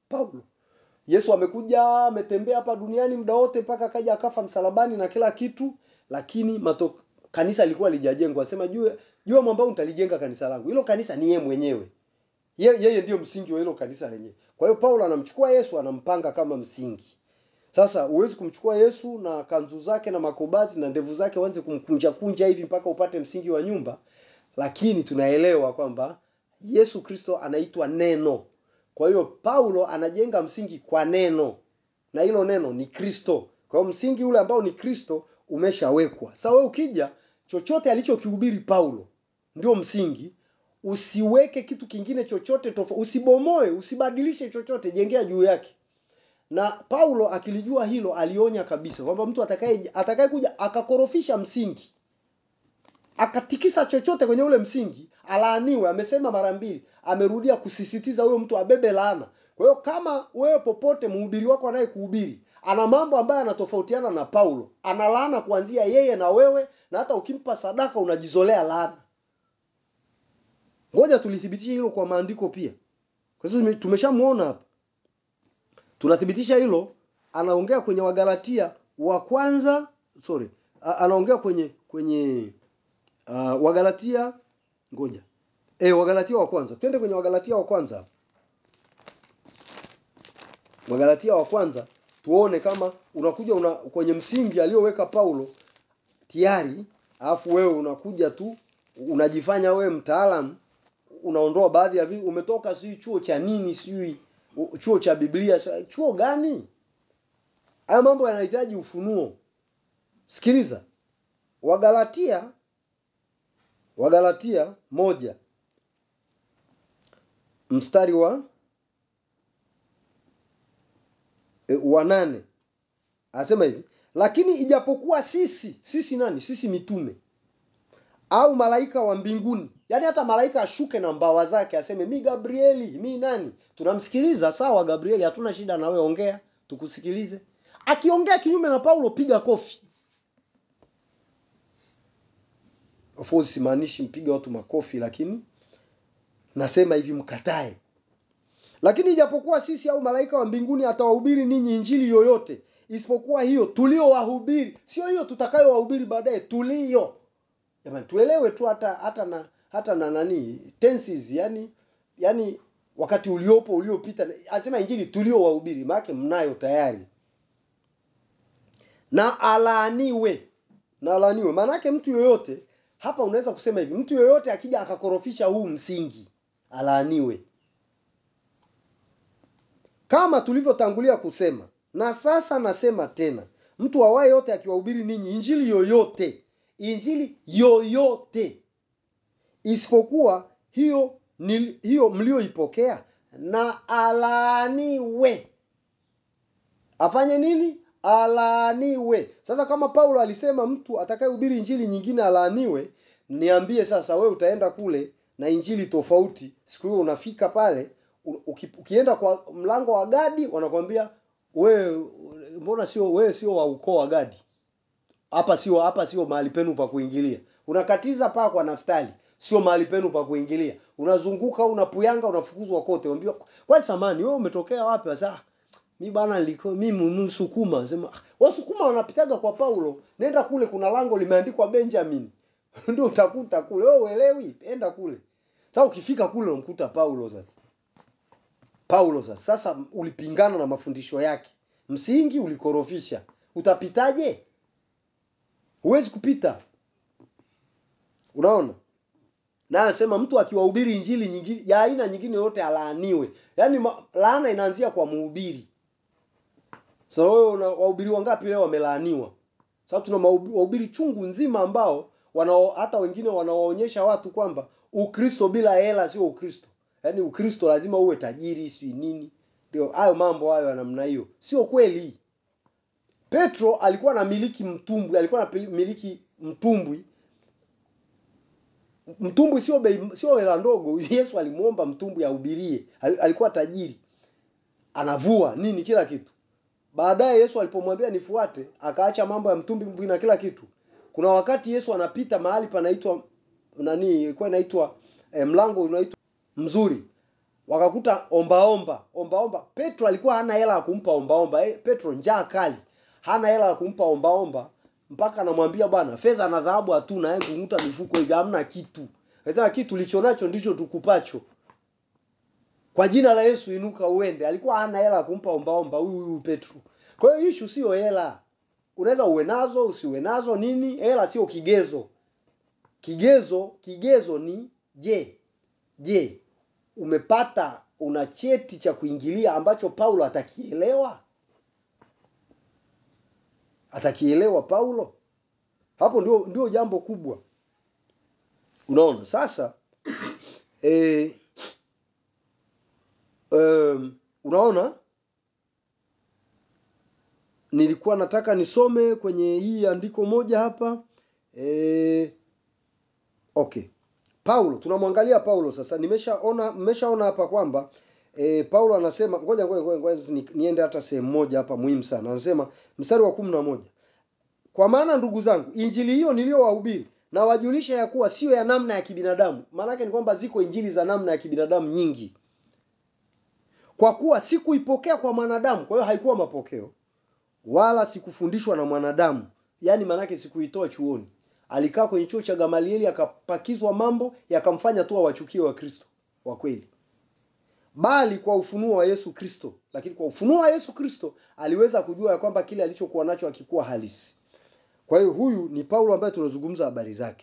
Paulo. Yesu amekuja ametembea hapa duniani muda wote mpaka akaja akafa msalabani na kila kitu, lakini mato, kanisa lilikuwa lijajengwa. Sema juu juu mwamba nitalijenga kanisa langu. Hilo kanisa ni yeye mwenyewe. Ye, yeye ndiyo msingi wa hilo kanisa lenyewe. Kwa hiyo Paulo anamchukua Yesu anampanga kama msingi. Sasa huwezi kumchukua Yesu na kanzu zake na makobazi na ndevu zake uanze kumkunja kunja hivi mpaka upate msingi wa nyumba, lakini tunaelewa kwamba Yesu Kristo anaitwa neno. Kwa hiyo Paulo anajenga msingi kwa neno, na hilo neno ni Kristo. Kwa hiyo msingi ule ambao ni Kristo umeshawekwa. Sasa wewe ukija, chochote alichokihubiri Paulo ndio msingi. Usiweke kitu kingine chochote tofauti, usibomoe, usibadilishe chochote, jengea juu yake. Na Paulo akilijua hilo, alionya kabisa kwamba mtu atakaye atakaye kuja akakorofisha msingi akatikisa chochote kwenye ule msingi alaaniwe. Amesema mara mbili, amerudia kusisitiza huyo mtu abebe laana. Kwa hiyo kama wewe popote mhubiri wako anayekuhubiri ana mambo ambayo yanatofautiana na Paulo, ana laana kuanzia yeye na wewe, na hata ukimpa sadaka unajizolea laana. Ngoja tulithibitisha hilo kwa maandiko pia, kwa sababu tumeshamuona hapa. Tunathibitisha hilo, anaongea kwenye Wagalatia wa kwanza, sorry, a- anaongea kwenye kwenye uh, Wagalatia ngoja eh, Wagalatia wa kwanza, twende kwenye Wagalatia wa kwanza hapa. Wagalatia wa kwanza tuone kama unakuja una, kwenye msingi aliyoweka Paulo tayari, alafu wewe unakuja tu unajifanya wewe mtaalamu, unaondoa baadhi ya vitu. Umetoka sijui chuo cha nini, sijui u- chuo cha Biblia, sijui- chuo gani? Haya mambo yanahitaji ufunuo. Sikiliza, Wagalatia Wagalatia moja mstari wa e, wa nane anasema hivi, lakini ijapokuwa sisi sisi nani? Sisi mitume au malaika wa mbinguni, yaani hata malaika ashuke na mbawa zake aseme mi Gabrieli, mi nani, tunamsikiliza. Sawa Gabrieli, hatuna shida na wewe, ongea tukusikilize. Akiongea kinyume na Paulo, piga kofi. Of course simaanishi mpige watu makofi, lakini nasema hivi mkatae. Lakini ijapokuwa sisi au malaika wa mbinguni atawahubiri ninyi injili yoyote isipokuwa hiyo tuliowahubiri, sio hiyo tutakayowahubiri baadaye, tulio. Jamani, tuelewe tu hata hata na hata na nani tenses, yani yani wakati uliopo uliopita, anasema injili tuliowahubiri, maana mnayo tayari. Na alaaniwe, na alaaniwe, maana yake mtu yoyote hapa, unaweza kusema hivi, mtu yoyote akija akakorofisha huu msingi, alaaniwe kama tulivyotangulia kusema, na sasa nasema tena, mtu awaye yote akiwahubiri ninyi injili yoyote, injili yoyote isipokuwa hiyo ni, hiyo mlioipokea, na alaaniwe. Afanye nini? Alaaniwe. Sasa kama Paulo alisema mtu atakayehubiri injili nyingine alaaniwe, niambie sasa, we utaenda kule na injili tofauti, siku hiyo unafika pale u- uki, ukienda kwa mlango wa Gadi wanakwambia wewe, mbona sio wewe, sio wa ukoo wa Gadi, hapa sio hapa sio mahali penu pa kuingilia. Unakatiza paa kwa Naftali, sio mahali penu pa kuingilia. Unazunguka unapuyanga, unafukuzwa kote. Unaambiwa kwani samani wewe umetokea wapi? Sasa mi bana nilikuwa mimi Msukuma. Sema "Ah, Wasukuma wanapitaga kwa Paulo, nenda kule, kuna lango limeandikwa Benjamin ndio utakuta kule. Wewe uelewi, enda kule. Sasa ukifika kule unamkuta Paulo sasa. Paulo sasa, sasa ulipingana na mafundisho yake, msingi ulikorofisha, utapitaje? Huwezi kupita. Unaona? Na anasema mtu akiwahubiri injili nyingine ya aina nyingine yote alaaniwe. Yaani ma- laana inaanzia kwa mhubiri. Sasa wewe una wahubiri wangapi leo wamelaaniwa? Sasa tuna mahubi- wahubiri chungu nzima ambao wanao hata wengine wanawaonyesha watu kwamba Ukristo bila hela sio Ukristo. Yaani Ukristo lazima uwe tajiri, si nini. Ndio hayo mambo hayo ya namna hiyo. Sio kweli. Petro alikuwa anamiliki mtumbwi, alikuwa anamiliki mtumbwi. Mtumbwi sio bei, sio hela ndogo. Yesu alimuomba mtumbwi ahubirie. Al- Alikuwa tajiri. Anavua nini kila kitu. Baadaye Yesu alipomwambia nifuate, akaacha mambo ya mtumbwi na kila kitu. Kuna wakati Yesu anapita mahali panaitwa nani, ilikuwa inaitwa eh, mlango unaitwa mzuri. wakakuta ombaomba ombaomba petro alikuwa hana hela ya kumpa ombaomba eh, petro njaa kali hana hela ya kumpa ombaomba mpaka anamwambia bwana fedha na dhahabu hatuna eh, kunguta mifuko hivi hamna kitu akasema kitu ulicho nacho ndicho tukupacho kwa jina la yesu inuka uende alikuwa hana hela ya kumpa ombaomba huyu huyu petro kwa hiyo ishu sio hela unaweza uwe nazo usiwe nazo nini hela sio kigezo kigezo kigezo ni je je umepata una cheti cha kuingilia ambacho paulo atakielewa atakielewa paulo hapo ndio ndio jambo kubwa unaona sasa e, um, unaona nilikuwa nataka nisome kwenye hii andiko moja hapa e, okay paulo tunamwangalia paulo sasa nimeshaona mmeshaona hapa kwamba e, paulo anasema ngoja ngoja ngoja, ngoja ni, niende hata sehemu moja hapa muhimu sana anasema mstari wa kumi na moja kwa maana ndugu zangu injili hiyo niliyowahubiri na wajulisha ya kuwa sio ya namna ya kibinadamu maanake ni kwamba ziko injili za namna ya kibinadamu nyingi kwa kuwa sikuipokea kwa mwanadamu kwa hiyo haikuwa mapokeo wala sikufundishwa na mwanadamu yaani maanake sikuitoa chuoni alikaa kwenye chuo cha gamalieli akapakizwa mambo yakamfanya tu awachukie wa kristo wa kweli bali kwa ufunuo wa yesu kristo lakini kwa ufunuo wa yesu kristo aliweza kujua ya kwamba kile alichokuwa nacho akikuwa halisi kwa hiyo huyu ni paulo ambaye tunazungumza habari zake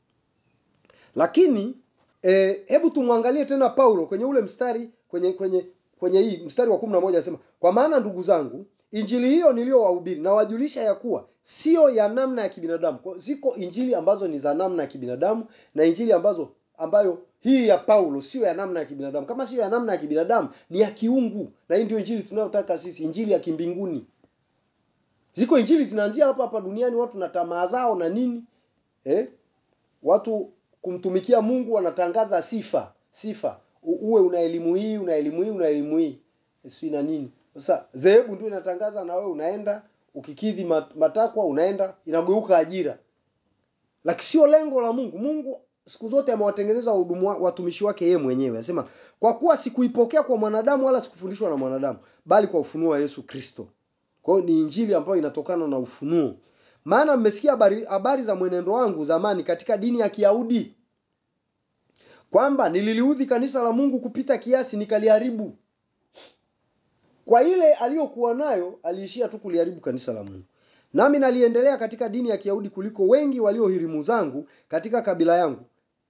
lakini eh, hebu tumwangalie tena paulo kwenye ule mstari kwenye kwenye kwenye hii mstari wa kumi na moja anasema kwa maana ndugu zangu injili hiyo niliyowahubiri na wajulisha ya kuwa sio ya namna ya kibinadamu Kwa ziko injili ambazo ni za namna ya kibinadamu na injili ambazo ambayo hii ya paulo sio ya namna ya kibinadamu kama sio ya namna ya kibinadamu ni ya kiungu na hii ndio injili tunayotaka sisi injili ya kimbinguni ziko injili zinaanzia hapa hapa duniani watu na tamaa zao na nini eh? watu kumtumikia mungu wanatangaza sifa sifa U- uwe una elimu hii una elimu hii una elimu hii si na nini sasa dhehebu ndio inatangaza na wewe unaenda ukikidhi mat- matakwa unaenda inageuka ajira lakini sio lengo la mungu mungu siku zote amewatengeneza wahudumu wa- watumishi wake yeye mwenyewe anasema kwa kuwa sikuipokea kwa mwanadamu wala sikufundishwa na mwanadamu bali kwa ufunuo wa yesu kristo kwa hiyo ni injili ambayo inatokana na ufunuo maana mmesikia habari, habari za mwenendo wangu zamani katika dini ya kiyahudi kwamba nililiudhi kanisa la mungu kupita kiasi nikaliharibu kwa ile aliyokuwa nayo aliishia tu kuliharibu kanisa la mungu nami naliendelea katika dini ya kiyahudi kuliko wengi waliohirimu zangu katika kabila yangu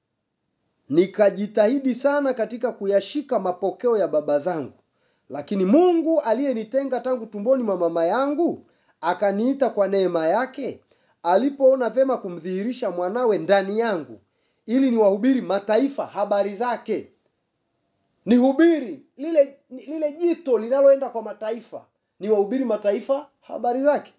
nikajitahidi sana katika kuyashika mapokeo ya baba zangu lakini mungu aliyenitenga tangu tumboni mwa mama yangu akaniita kwa neema yake alipoona vyema kumdhihirisha mwanawe ndani yangu ili niwahubiri mataifa habari zake nihubiri lile lile jito linaloenda kwa mataifa niwahubiri mataifa habari zake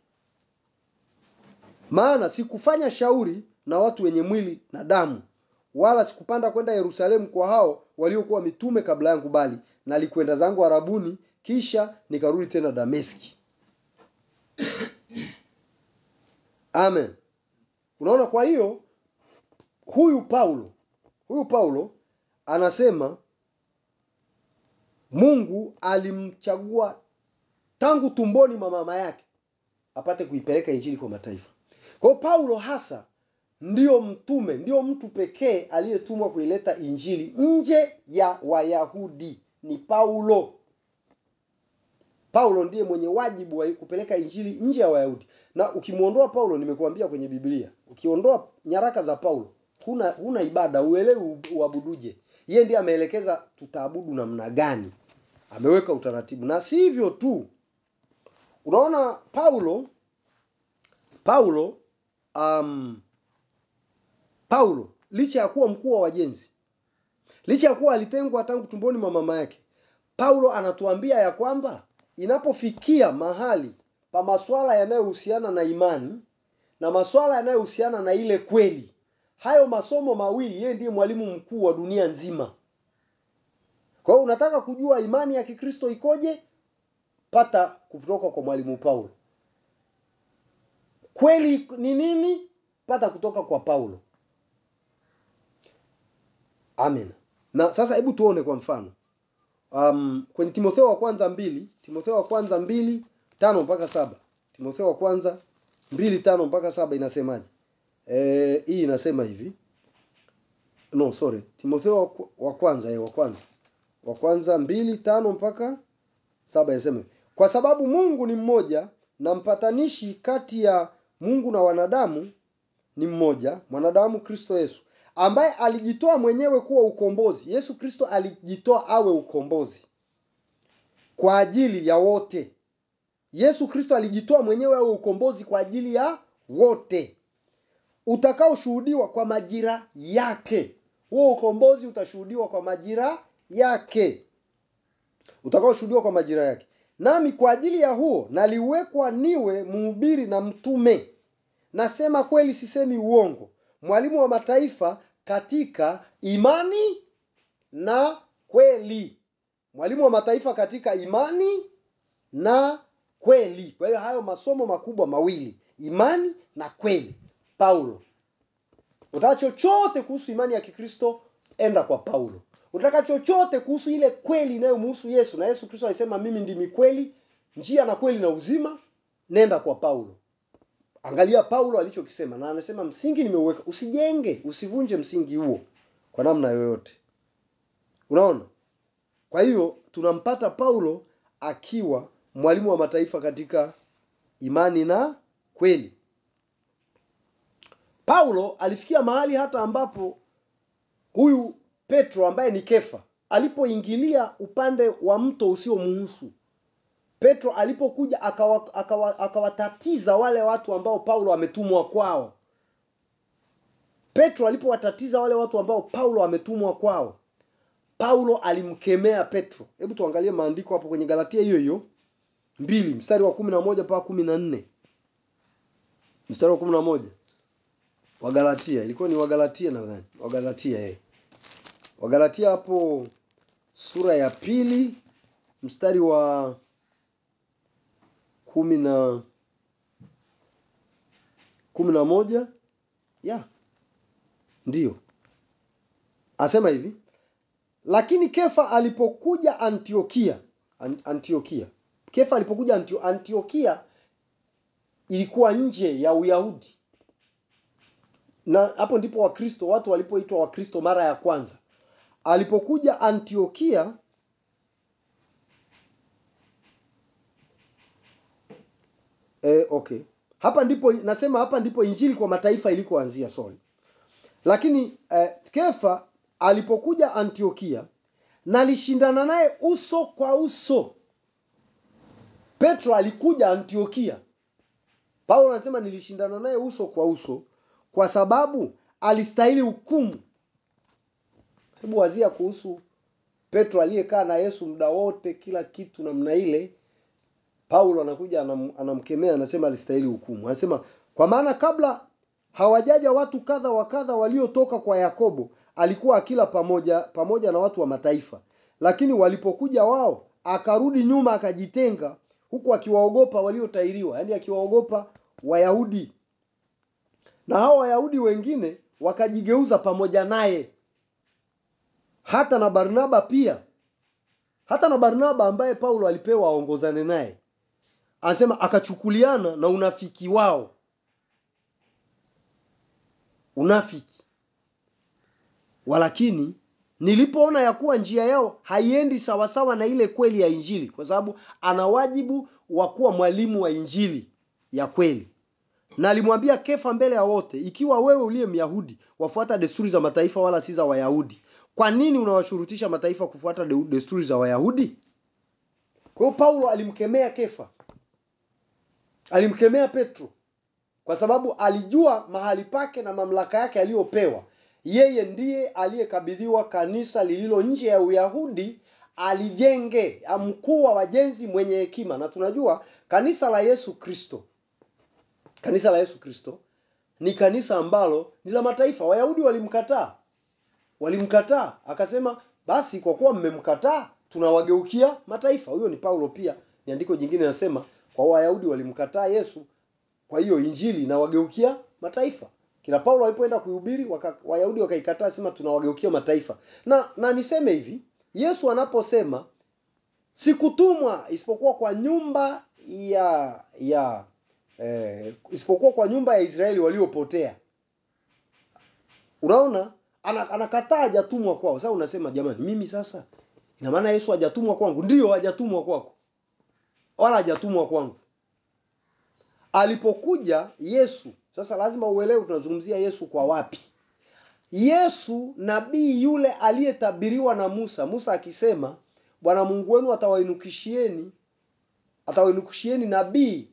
maana sikufanya shauri na watu wenye mwili na damu wala sikupanda kwenda yerusalemu kwa hao waliokuwa mitume kabla yangu bali nalikwenda zangu arabuni kisha nikarudi tena dameski amen unaona kwa hiyo huyu paulo huyu paulo anasema mungu alimchagua tangu tumboni mwa mama yake apate kuipeleka injili kwa mataifa kwa hiyo paulo hasa ndiyo mtume ndiyo mtu pekee aliyetumwa kuileta injili nje ya wayahudi ni paulo paulo ndiye mwenye wajibu wa kupeleka injili nje ya wayahudi na ukimwondoa paulo nimekuambia kwenye biblia ukiondoa nyaraka za paulo huna huna ibada uelewi uabuduje yeye ndiye ameelekeza tutaabudu namna gani ameweka utaratibu na si hivyo tu unaona paulo paulo um, paulo licha ya kuwa mkuu wa wajenzi licha ya kuwa alitengwa tangu tumboni mwa mama yake paulo anatuambia ya kwamba inapofikia mahali pa maswala yanayohusiana na imani na maswala yanayohusiana na ile kweli hayo masomo mawili yeye ndiye mwalimu mkuu wa dunia nzima kwa hiyo unataka kujua imani ya kikristo ikoje pata kutoka kwa mwalimu paulo kweli ni nini pata kutoka kwa paulo amen na sasa hebu tuone kwa mfano um, kwenye Timotheo wa kwanza mbili Timotheo wa kwanza mbili tano mpaka saba Timotheo wa kwanza mbili tano mpaka saba inasemaje? Eh, hii inasema hivi no sorry Timotheo wa, wa kwanza eh, wa kwanza wa kwanza mbili tano mpaka saba inasema hivi. kwa sababu Mungu ni mmoja na mpatanishi kati ya Mungu na wanadamu ni mmoja mwanadamu Kristo Yesu ambaye alijitoa mwenyewe kuwa ukombozi. Yesu Kristo alijitoa awe ukombozi kwa ajili ya wote. Yesu Kristo alijitoa mwenyewe awe ukombozi kwa ajili ya wote, utakaoshuhudiwa kwa majira yake. Huo ukombozi utashuhudiwa kwa majira yake, utakaoshuhudiwa kwa majira yake. Nami kwa ajili ya huo naliwekwa niwe mhubiri na mtume nasema kweli, sisemi uongo, mwalimu wa mataifa katika imani na kweli. Mwalimu wa mataifa katika imani na kweli. Kwa hiyo hayo masomo makubwa mawili, imani na kweli. Paulo, utaka chochote kuhusu imani ya Kikristo, enda kwa Paulo. Utaka chochote kuhusu ile kweli inayomhusu Yesu, na Yesu Kristo alisema mimi ndimi kweli, njia na kweli na uzima, nenda kwa Paulo. Angalia Paulo alichokisema, na anasema msingi nimeuweka, usijenge, usivunje msingi huo kwa namna yoyote. Unaona? Kwa hiyo tunampata Paulo akiwa mwalimu wa mataifa katika imani na kweli. Paulo alifikia mahali hata ambapo huyu Petro ambaye ni Kefa alipoingilia upande wa mto usiomhusu Petro alipokuja akawa- akawa- akawatatiza wale watu ambao Paulo ametumwa kwao. Petro alipowatatiza wale watu ambao Paulo ametumwa kwao, Paulo alimkemea Petro. Hebu tuangalie maandiko hapo kwenye Galatia hiyo hiyo mbili mstari wa kumi na moja mpaka kumi na nne mstari wa kumi na moja Wagalatia, ilikuwa ni Wagalatia nadhani, Wagalatia eh, Wagalatia hapo sura ya pili mstari wa kumi na kumi na moja ya ndiyo asema hivi lakini kefa alipokuja antiokia An- antiokia kefa alipokuja Antio, antiokia ilikuwa nje ya uyahudi na hapo ndipo wakristo watu walipoitwa wakristo mara ya kwanza alipokuja antiokia eh, okay hapa ndipo nasema hapa ndipo injili kwa mataifa ilikoanzia sorry lakini eh, kefa alipokuja antiokia nalishindana naye uso kwa uso petro alikuja antiokia paulo anasema nilishindana naye uso kwa uso kwa sababu alistahili hukumu hebu wazia kuhusu petro aliyekaa na yesu muda wote kila kitu namna ile paulo anakuja anam, anamkemea anasema alistahili hukumu anasema kwa maana kabla hawajaja watu kadha wa kadha waliotoka kwa yakobo alikuwa akila pamoja pamoja na watu wa mataifa lakini walipokuja wao akarudi nyuma akajitenga huku akiwaogopa waliotairiwa yaani akiwaogopa wayahudi na hao wayahudi wengine wakajigeuza pamoja naye hata na barnaba pia hata na barnaba ambaye paulo alipewa aongozane naye anasema akachukuliana na unafiki wao unafiki walakini nilipoona ya kuwa njia yao haiendi sawasawa na ile kweli ya injili kwa sababu ana wajibu wa kuwa mwalimu wa injili ya kweli na alimwambia kefa mbele ya wote ikiwa wewe uliye myahudi wafuata desturi za mataifa wala si za wayahudi kwa nini unawashurutisha mataifa kufuata de- desturi za wayahudi kwa hiyo paulo alimkemea kefa alimkemea petro kwa sababu alijua mahali pake na mamlaka yake aliyopewa yeye ndiye aliyekabidhiwa kanisa lililo nje ya uyahudi alijenge mkuu wa wajenzi mwenye hekima na tunajua kanisa la yesu kristo kanisa la yesu kristo ni kanisa ambalo ni la mataifa wayahudi walimkataa walimkataa akasema basi kwa kuwa mmemkataa tunawageukia mataifa huyo ni paulo pia ni andiko jingine linasema kwa wayahudi walimkataa yesu kwa hiyo injili inawageukia mataifa kila paulo alipoenda kuhubiri waka, wayahudi wakaikataa sema tunawageukia mataifa na na niseme hivi yesu anaposema sikutumwa isipokuwa kwa nyumba ya ya eh, isipokuwa kwa nyumba ya Israeli waliopotea. Unaona, ana- anakataa hajatumwa kwao. Sasa unasema jamani, mimi sasa ina maana Yesu hajatumwa kwangu? Ndio, hajatumwa kwako, wala hajatumwa kwangu. Alipokuja Yesu, sasa lazima uelewe tunazungumzia Yesu kwa wapi. Yesu nabii yule aliyetabiriwa na Musa, Musa akisema Bwana Mungu wenu atawainukishieni atawainukishieni nabii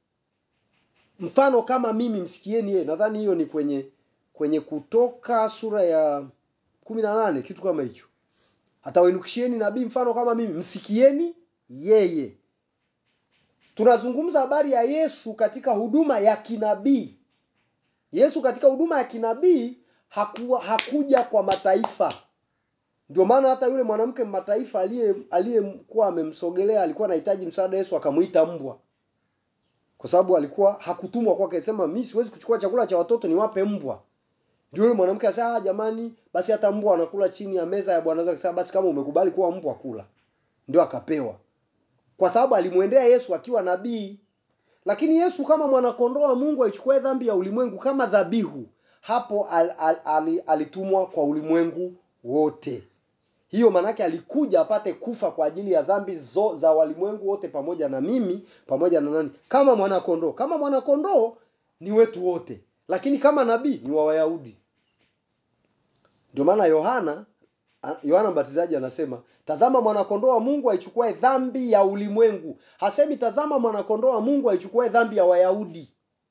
mfano kama mimi, msikieni yeye. Nadhani hiyo ni kwenye kwenye Kutoka sura ya kumi na nane kitu kama hicho. Atawainukishieni nabii mfano kama mimi, msikieni yeye. Tunazungumza habari ya Yesu katika huduma ya kinabii. Yesu katika huduma ya kinabii hakuwa hakuja kwa mataifa. Ndio maana hata yule mwanamke mataifa aliye aliyekuwa amemsogelea alikuwa anahitaji msaada, Yesu akamuita mbwa, kwa sababu alikuwa hakutumwa kwake. Sema mimi siwezi kuchukua chakula cha watoto niwape mbwa. Ndio yule mwanamke asema, ah, jamani, basi hata mbwa wanakula chini ya meza ya bwana zake. Sasa basi kama umekubali kuwa mbwa, kula. Ndio akapewa, kwa sababu alimwendea Yesu akiwa nabii. Lakini Yesu kama mwanakondoo wa Mungu aichukue dhambi ya ulimwengu kama dhabihu, hapo al, al, al, alitumwa kwa ulimwengu wote. Hiyo maanake alikuja apate kufa kwa ajili ya dhambi zo, za walimwengu wote, pamoja na mimi, pamoja na nani, kama mwanakondoo. Kama mwanakondoo ni wetu wote, lakini kama nabii ni wa Wayahudi. Ndio maana Yohana Yohana Mbatizaji anasema tazama mwanakondoo wa Mungu aichukuae dhambi ya ulimwengu. Hasemi tazama mwanakondoo wa Mungu aichukuae dhambi ya Wayahudi.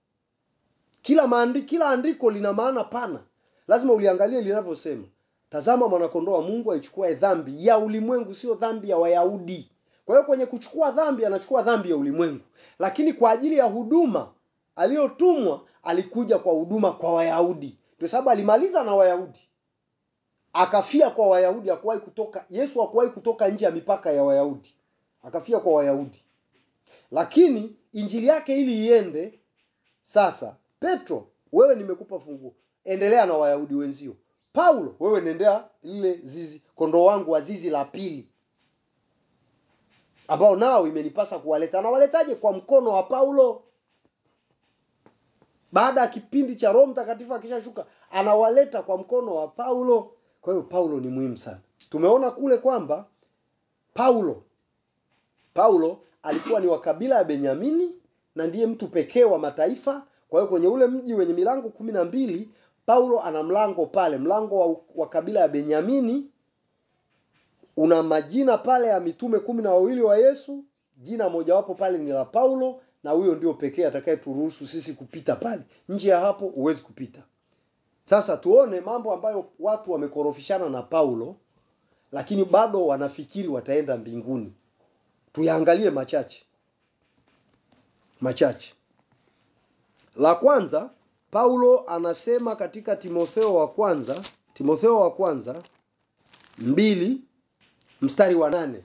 Kila maandi, kila andiko lina maana pana, lazima uliangalie linavyosema. Tazama mwanakondoo wa Mungu aichukuae dhambi ya ulimwengu, sio dhambi ya Wayahudi. Kwa hiyo kwenye kuchukua dhambi anachukua dhambi ya ulimwengu, lakini kwa ajili ya huduma aliyotumwa alikuja kwa huduma kwa Wayahudi. Ndio sababu alimaliza na Wayahudi akafia kwa Wayahudi. Hakuwahi kutoka Yesu, hakuwahi kutoka nje ya mipaka ya Wayahudi, akafia kwa Wayahudi. Lakini injili yake ili iende sasa, Petro, wewe nimekupa funguo, endelea na Wayahudi wenzio. Paulo, wewe nendea lile zizi, kondoo wangu wa zizi la pili, ambao nao imenipasa kuwaleta. Anawaletaje? Kwa mkono wa Paulo. Baada ya kipindi cha Roho Mtakatifu akishashuka, anawaleta kwa mkono wa Paulo. Kwa hiyo Paulo ni muhimu sana. Tumeona kule kwamba Paulo Paulo alikuwa ni wa kabila ya Benyamini na ndiye mtu pekee wa mataifa. Kwa hiyo kwenye ule mji wenye milango kumi na mbili Paulo ana mlango pale, mlango wa, wa kabila ya Benyamini una majina pale ya mitume kumi na wawili wa Yesu. Jina mojawapo pale ni la Paulo, na huyo ndio pekee atakayeturuhusu sisi kupita pale. Nje ya hapo huwezi kupita. Sasa tuone mambo ambayo watu wamekorofishana na Paulo, lakini bado wanafikiri wataenda mbinguni. Tuyaangalie machache machache. La kwanza, Paulo anasema katika Timotheo wa kwanza, Timotheo wa kwanza mbili mstari wa nane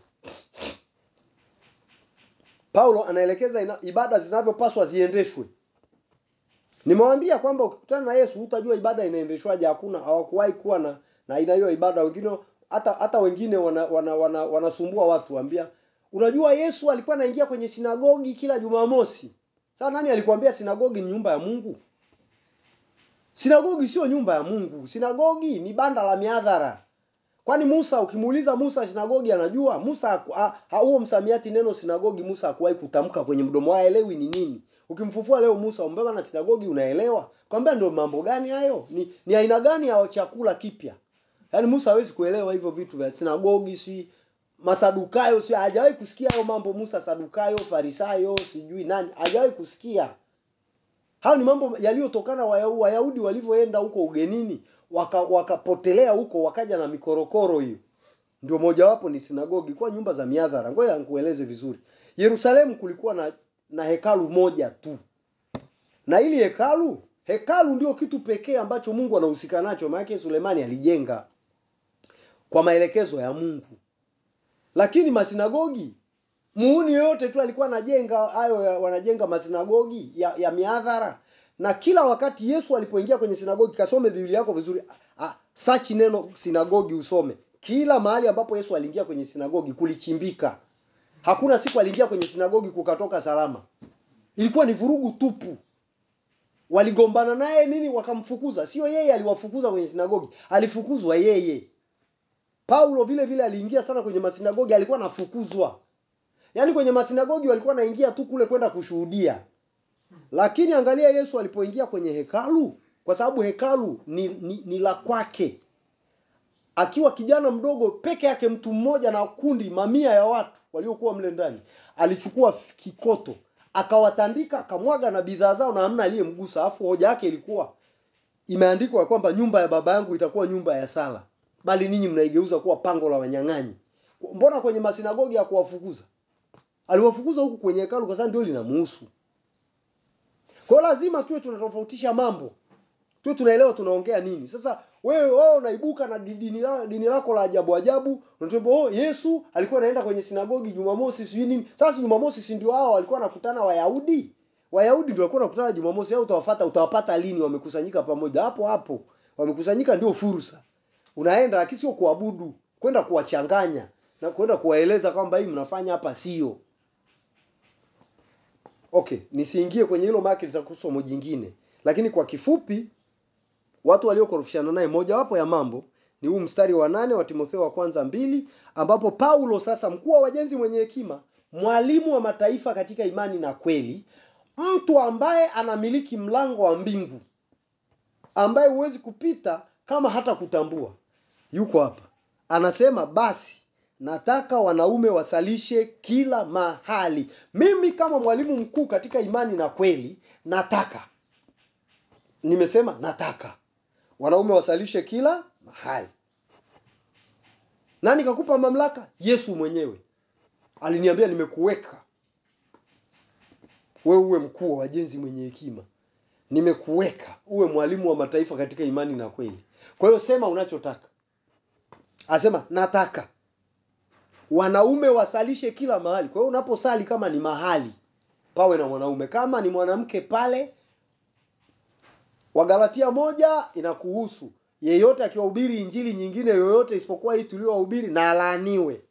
Paulo anaelekeza ina, ibada zinavyopaswa ziendeshwe. Nimewaambia kwamba ukikutana na Yesu utajua ibada inaendeshwaje. Hakuna, hawakuwahi kuwa na na aina hiyo ibada. Wengine hata hata wengine wana, wana, wana, wanasumbua watu waambia, unajua Yesu alikuwa anaingia kwenye sinagogi kila Jumamosi. Sasa nani alikwambia sinagogi ni nyumba ya Mungu? Sinagogi sio nyumba ya Mungu. Sinagogi ni banda la miadhara. Kwani Musa ukimuuliza Musa sinagogi anajua? Musa huo msamiati neno sinagogi Musa hakuwahi kutamka kwenye mdomo wake, haelewi ni nini. Ukimfufua leo Musa umbeba na sinagogi unaelewa? Kwambia ndio mambo gani hayo? Ni, ni aina gani ya chakula kipya? Yaani Musa hawezi kuelewa hivyo vitu vya sinagogi, si Masadukayo, si hajawahi kusikia hayo mambo. Musa Sadukayo, Farisayo, sijui nani, hajawahi kusikia. Hayo ni mambo yaliyotokana Wayahudi walivyoenda huko ugenini, waka wakapotelea huko, wakaja na mikorokoro hiyo. Ndio mojawapo ni sinagogi, kwa nyumba za miadhara. Ngoja nikueleze vizuri. Yerusalemu kulikuwa na na hekalu moja tu, na ili hekalu hekalu ndio kitu pekee ambacho Mungu anahusika nacho, maana Sulemani alijenga kwa maelekezo ya Mungu. Lakini masinagogi muuni yoyote tu alikuwa anajenga hayo, wanajenga masinagogi ya, ya miadhara. Na kila wakati Yesu alipoingia kwenye sinagogi, kasome Biblia yako vizuri, search neno sinagogi usome. Kila mahali ambapo Yesu aliingia kwenye sinagogi kulichimbika. Hakuna siku aliingia kwenye sinagogi kukatoka salama. Ilikuwa ni vurugu tupu. Waligombana naye nini, wakamfukuza. Sio yeye aliwafukuza kwenye sinagogi, alifukuzwa yeye. Paulo vile vile aliingia sana kwenye masinagogi, alikuwa anafukuzwa. Yaani kwenye masinagogi walikuwa naingia tu kule kwenda kushuhudia. Lakini angalia Yesu alipoingia kwenye hekalu, kwa sababu hekalu ni, ni, ni la kwake. Akiwa kijana mdogo peke yake, mtu mmoja na kundi mamia ya watu waliokuwa mle ndani, alichukua kikoto akawatandika, akamwaga na bidhaa zao, na hamna aliyemgusa. Alafu hoja yake ilikuwa imeandikwa kwamba nyumba ya baba yangu itakuwa nyumba ya sala, bali ninyi mnaigeuza kuwa pango la wanyang'anyi. Mbona kwenye masinagogi ya kuwafukuza? Aliwafukuza huku kwenye hekalu, kwa sababu ndio linamuhusu. Kwa hiyo lazima tuwe tunatofautisha mambo, tuwe tunaelewa tunaongea nini. Sasa wewe wewe unaibuka na dini, la, dini lako la ajabu ajabu, unatuambia oh, Yesu alikuwa anaenda kwenye sinagogi Jumamosi sijui nini. Sasa Jumamosi si ndio hao walikuwa wanakutana Wayahudi? Wayahudi ndio walikuwa wanakutana Jumamosi, au utawafuata utawapata lini? Wamekusanyika pamoja hapo hapo, wamekusanyika ndio fursa. Unaenda lakini sio kuabudu, kwenda kuwachanganya na kwenda kuwaeleza kwamba hii mnafanya hapa sio Okay, nisiingie kwenye hilo maana litakuwa somo jingine, lakini kwa kifupi, watu waliokorofishana naye, mojawapo ya mambo ni huu mstari wa nane wa Timotheo wa kwanza mbili, ambapo Paulo sasa, mkuu wa wajenzi mwenye hekima, mwalimu wa mataifa katika imani na kweli, mtu ambaye anamiliki mlango wa mbingu, ambaye huwezi kupita kama hata kutambua, yuko hapa, anasema basi nataka wanaume wasalishe kila mahali. Mimi kama mwalimu mkuu katika imani na kweli, nataka, nimesema nataka wanaume wasalishe kila mahali. Nani kakupa mamlaka? Yesu mwenyewe aliniambia, nimekuweka wewe uwe mkuu wa wajenzi mwenye hekima, nimekuweka uwe mwalimu wa mataifa katika imani na kweli. Kwa hiyo sema unachotaka. Asema nataka wanaume wasalishe kila mahali. Kwa hiyo unaposali, kama ni mahali, pawe na mwanaume. Kama ni mwanamke pale, Wagalatia moja inakuhusu yeyote akiwahubiri injili nyingine yoyote isipokuwa hii tuliohubiri na alaaniwe.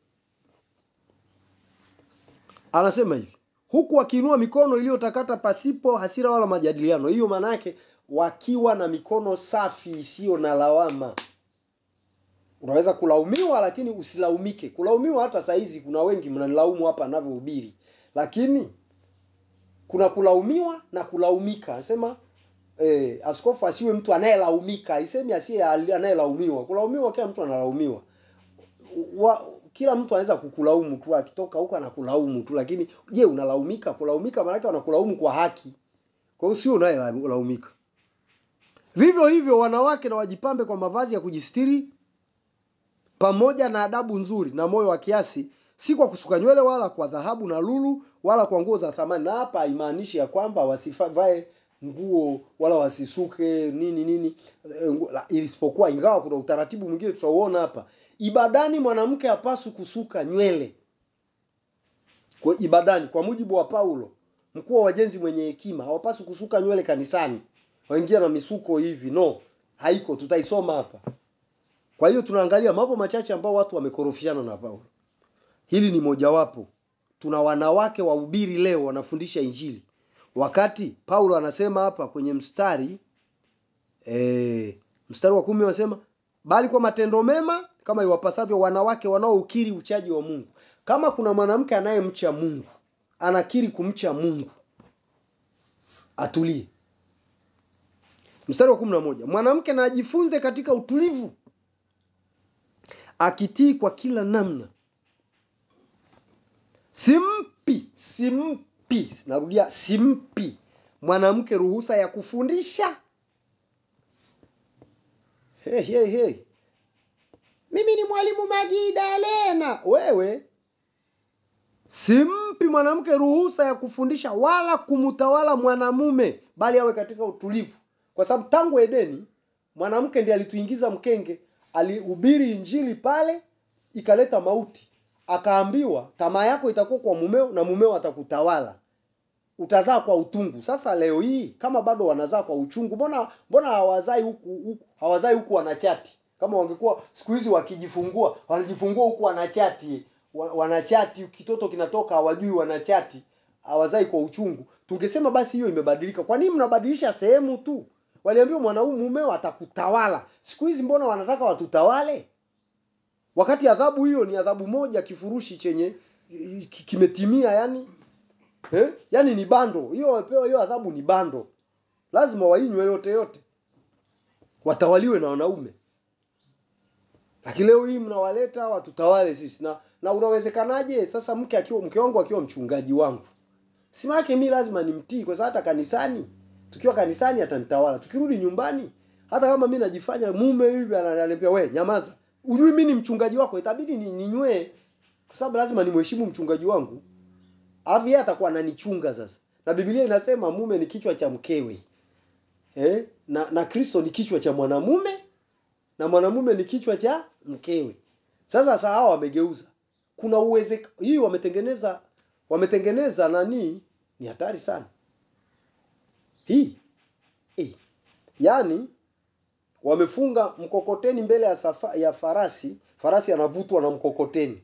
Anasema hivi huku wakiinua mikono iliyotakata pasipo hasira wala majadiliano. Hiyo maana yake wakiwa na mikono safi isiyo na lawama. Unaweza kulaumiwa lakini usilaumike. Kulaumiwa hata saa hizi kuna wengi mnanilaumu hapa ninavyohubiri, lakini kuna kulaumiwa na kulaumika. Anasema eh, askofu asiwe mtu anayelaumika, aisemi asiye anayelaumiwa. Kulaumiwa, kila mtu analaumiwa. Wa, kila mtu anaweza kukulaumu tu, akitoka huko anakulaumu tu, lakini je, unalaumika? Kulaumika maana yake wanakulaumu kwa haki, kwa hiyo sio unayelaumika. Vivyo hivyo wanawake na wajipambe kwa mavazi ya kujistiri pamoja na adabu nzuri na moyo wa kiasi, si kwa kusuka nywele wala kwa dhahabu na lulu wala kwa nguo za thamani. Na hapa haimaanishi ya kwamba wasivae nguo wala wasisuke nini nini, isipokuwa ingawa kuna utaratibu mwingine tutauona hapa. Ibadani mwanamke hapaswi kusuka nywele kwa ibadani, kwa mujibu wa Paulo, mkuu wa wajenzi mwenye hekima, hawapaswi kusuka nywele kanisani, waingia na misuko hivi. No, haiko, tutaisoma hapa. Kwa hiyo tunaangalia mambo machache ambao watu wamekorofishana na Paulo. Hili ni mojawapo. Tuna wanawake wahubiri leo wanafundisha Injili, wakati Paulo anasema hapa kwenye mstari e, mstari wa kumi anasema bali kwa matendo mema kama iwapasavyo wanawake wanaoukiri uchaji wa Mungu. Kama kuna mwanamke anayemcha Mungu, anakiri kumcha Mungu, atulie. Mstari wa kumi na moja mwanamke na ajifunze katika utulivu akitii kwa kila namna. Simpi, simpi, narudia, simpi mwanamke ruhusa ya kufundisha. Hey, hey, hey. Mimi ni mwalimu Magidalena. Wewe simpi mwanamke ruhusa ya kufundisha wala kumtawala mwanamume, bali awe katika utulivu, kwa sababu tangu Edeni mwanamke ndiye alituingiza mkenge alihubiri injili pale, ikaleta mauti. Akaambiwa tamaa yako itakuwa kwa mumeo na mumeo atakutawala, utazaa kwa utungu. Sasa leo hii kama bado wanazaa kwa uchungu, mbona mbona hawazai huku huku hawazai huku wanachati? Kama wangekuwa siku hizi wakijifungua wanajifungua huku wanachati, wa, wanachati kitoto kinatoka hawajui wanachati hawazai kwa uchungu tungesema basi hiyo imebadilika kwa nini mnabadilisha sehemu tu waliambiwa mwanaume mumeo atakutawala siku hizi mbona wanataka watutawale wakati adhabu hiyo ni adhabu moja kifurushi chenye ki- kimetimia yani eh? yani ni bando hiyo wapewa hiyo adhabu ni bando lazima wainywe yote yote watawaliwe na wanaume lakini leo hii mnawaleta watutawale sisi na na unawezekanaje sasa mke akiwa mke wangu akiwa mchungaji wangu sima yake mi lazima nimtii kwa sababu hata kanisani tukiwa kanisani atanitawala tukirudi nyumbani hata kama mi najifanya mume hivi ananiambia we nyamaza ujui mi ni mchungaji wako itabidi ni ninywee kwa sababu lazima nimheshimu mchungaji wangu alafu yeye atakuwa ananichunga sasa na biblia inasema mume ni kichwa cha mkewe eh? na na kristo ni kichwa cha mwanamume na mwanamume ni kichwa cha mkewe sasa sasa hawa wamegeuza kuna uwezek hii wametengeneza wametengeneza nani ni hatari sana hii eh. yaani wamefunga mkokoteni mbele ya, safa, ya farasi farasi anavutwa na mkokoteni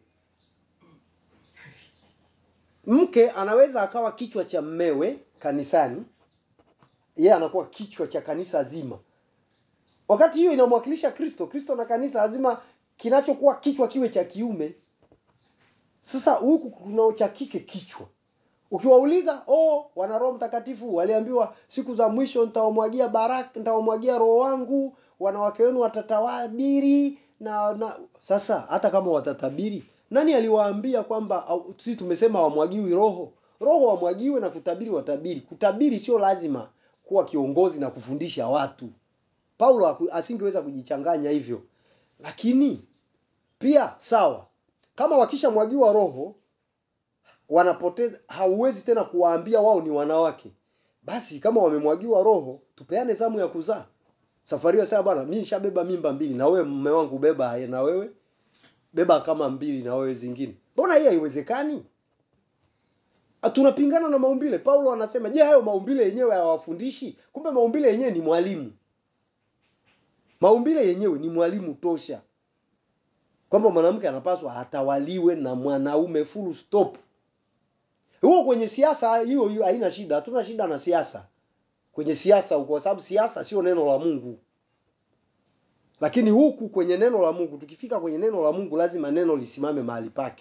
mke anaweza akawa kichwa cha mmewe kanisani yeye anakuwa kichwa cha kanisa zima wakati hiyo inamwakilisha kristo kristo na kanisa lazima kinachokuwa kichwa kiwe cha kiume sasa huku kuna cha kike kichwa ukiwauliza oh wana roho mtakatifu waliambiwa siku za mwisho nitawamwagia baraka nitawamwagia roho wangu wanawake wenu watatawadiri na, na sasa hata kama watatabiri nani aliwaambia kwamba au- si tumesema wamwagiwi roho roho wamwagiwe na kutabiri watabiri kutabiri sio lazima kuwa kiongozi na kufundisha watu paulo haku- asingeweza kujichanganya hivyo lakini pia sawa kama wakishamwagiwa roho wanapoteza hauwezi tena kuwaambia wao ni wanawake basi kama wamemwagiwa roho tupeane zamu ya kuzaa safari hiyo sasa bwana mimi nishabeba mimba mbili na wewe mume wangu beba haya na wewe beba kama mbili na wewe zingine mbona hii haiwezekani Ah, tunapingana na maumbile paulo anasema je hayo maumbile yenyewe hayawafundishi kumbe maumbile yenyewe ni mwalimu maumbile yenyewe ni mwalimu tosha kwamba mwanamke anapaswa atawaliwe na mwanaume full stop huo kwenye siasa hiyo hiyo haina shida hatuna shida na siasa kwenye siasa huko kwa sababu siasa sio neno la mungu lakini huku kwenye neno la mungu tukifika kwenye neno la mungu lazima neno lisimame mahali pake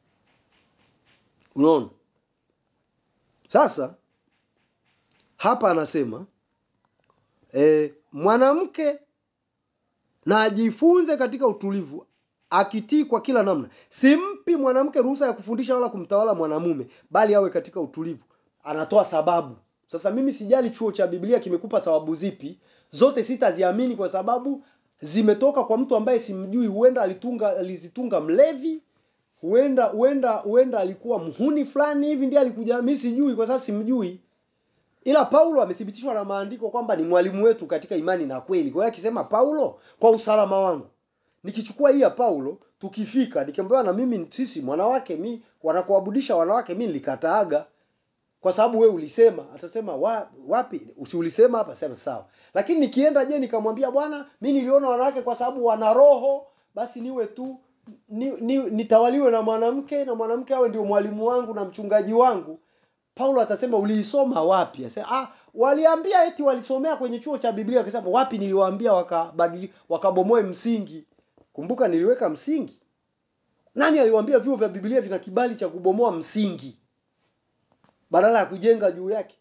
unaona sasa hapa anasema e, mwanamke na ajifunze katika utulivu akitii kwa kila namna simpi mwanamke ruhusa ya kufundisha wala kumtawala mwanamume bali awe katika utulivu anatoa sababu sasa mimi sijali chuo cha biblia kimekupa sababu zipi zote sitaziamini kwa sababu zimetoka kwa mtu ambaye simjui huenda alitunga alizitunga mlevi huenda huenda huenda alikuwa mhuni fulani hivi ndiye alikuja mimi sijui kwa sababu simjui ila paulo amethibitishwa na maandiko kwamba ni mwalimu wetu katika imani na kweli kwa hiyo akisema paulo kwa usalama wangu nikichukua hii ya paulo tukifika nikiambiwa na mimi sisi mwanawake mi wanakuabudisha wanawake mi nilikataaga kwa sababu we ulisema atasema wa, wapi si ulisema hapa sema sawa lakini nikienda je nikamwambia bwana mi niliona wanawake kwa sababu wana roho basi niwe tu ni, ni, nitawaliwe na mwanamke na mwanamke awe ndio mwalimu wangu na mchungaji wangu paulo atasema uliisoma wapi Asema, ah, waliambia eti walisomea kwenye chuo cha biblia akasema wapi niliwaambia wakabadili wakabomoe msingi kumbuka niliweka msingi nani aliwaambia vyuo vya biblia vina kibali cha kubomoa msingi badala ya kujenga juu yake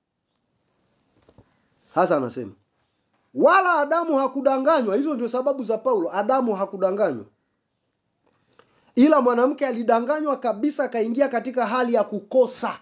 hasa anasema wala adamu hakudanganywa hizo ndio sababu za paulo adamu hakudanganywa ila mwanamke alidanganywa kabisa akaingia katika hali ya kukosa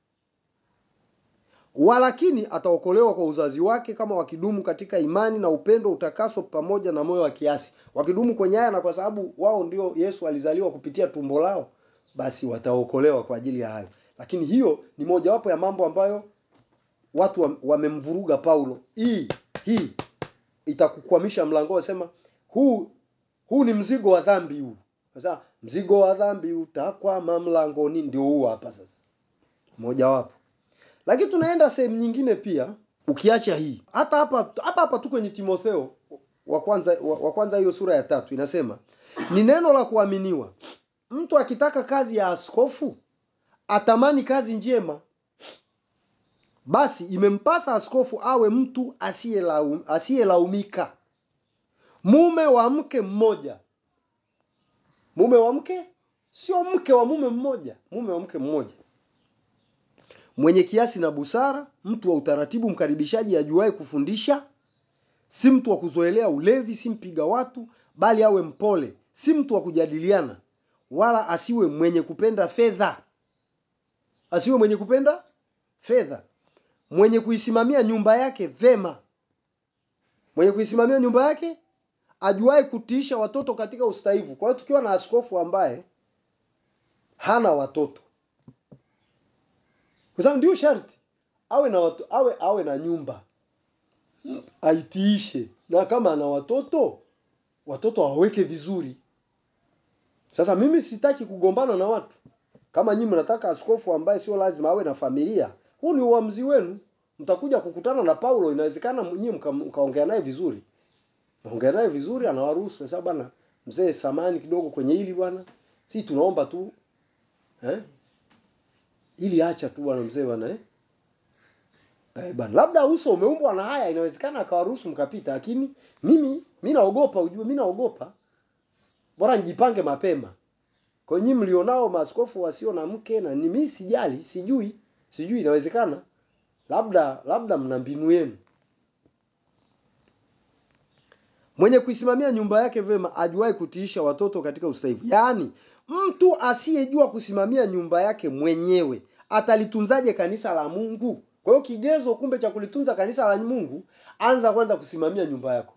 walakini ataokolewa kwa uzazi wake kama wakidumu katika imani na upendo utakaso pamoja na moyo wa kiasi wakidumu kwenye haya na kwa sababu wao ndio yesu alizaliwa kupitia tumbo lao basi wataokolewa kwa ajili ya hayo lakini hiyo ni mojawapo ya mambo ambayo watu wa- wamemvuruga paulo hii hii itakukwamisha mlango sema huu huu ni mzigo wa dhambi huu sasa mzigo wa dhambi utakwama mlangoni ndio huu hapa sasa mojawapo lakini tunaenda sehemu nyingine pia ukiacha hii hata hapa hapa hapa tu kwenye timotheo wa kwanza wa wa kwanza hiyo sura ya tatu inasema ni neno la kuaminiwa mtu akitaka kazi ya askofu atamani kazi njema, basi imempasa askofu awe mtu asiyelaum- asiyelaumika, mume wa mke mmoja. Mume wa mke sio mke wa mume mmoja, mume wa mke mmoja, mwenye kiasi na busara, mtu wa utaratibu, mkaribishaji, ajuaye kufundisha, si mtu wa kuzoelea ulevi, si mpiga watu, bali awe mpole, si mtu wa kujadiliana, wala asiwe mwenye kupenda fedha, asiwe mwenye kupenda fedha, mwenye kuisimamia nyumba yake vema, mwenye kuisimamia nyumba yake, ajuaye kutiisha watoto katika ustahivu. Kwa hiyo tukiwa na askofu ambaye hana watoto, kwa sababu ndio sharti awe na watu, awe awe na nyumba aitiishe, na kama ana watoto watoto awaweke vizuri. Sasa mimi sitaki kugombana na watu. Kama nyinyi mnataka askofu ambaye sio lazima awe na familia, huu ni uamuzi wenu. Mtakuja kukutana na Paulo, inawezekana nyinyi mka- mkaongea naye vizuri, ongea naye vizuri, anawaruhusu sasa, bwana mzee, samani kidogo kwenye hili bwana, si tunaomba tu eh, ili acha tu bwana mzee bwana eh Eh, bana labda uso umeumbwa na haya, inawezekana akawaruhusu mkapita, lakini mimi mi naogopa, ujue mi naogopa, bora nijipange mapema. Kwa nyinyi mlionao maaskofu wasio na mke na ni mimi sijali, sijui, sijui inawezekana. Labda labda mna mbinu yenu. Mwenye kuisimamia nyumba yake vema, ajuaye kutiisha watoto katika ustahivu. Yaani, mtu asiyejua kusimamia nyumba yake mwenyewe atalitunzaje kanisa la Mungu? Kwa hiyo kigezo kumbe cha kulitunza kanisa la Mungu, anza kwanza kusimamia nyumba yako.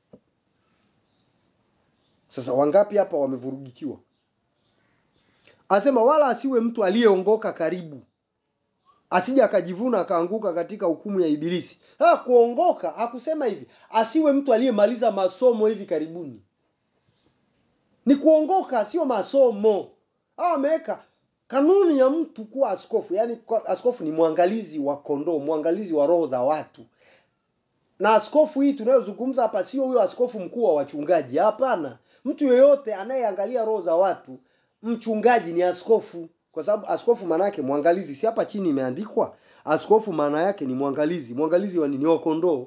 Sasa wangapi hapa wamevurugikiwa? Asema wala asiwe mtu aliyeongoka karibu, asije akajivuna akaanguka katika hukumu ya Ibilisi. Sasa kuongoka hakusema hivi, asiwe mtu aliyemaliza masomo hivi karibuni. Ni kuongoka, sio masomo. Hawa ameweka kanuni ya mtu kuwa askofu, yaani kwa- askofu ni mwangalizi wa kondoo, mwangalizi wa roho za watu. Na askofu hii tunayozungumza hapa sio huyo askofu mkuu wa wachungaji, hapana. Mtu yeyote anayeangalia roho za watu, mchungaji ni askofu, kwa sababu askofu maana yake mwangalizi. Si hapa chini imeandikwa askofu maana yake ni mwangalizi. Mwangalizi wa nini? Wa kondoo.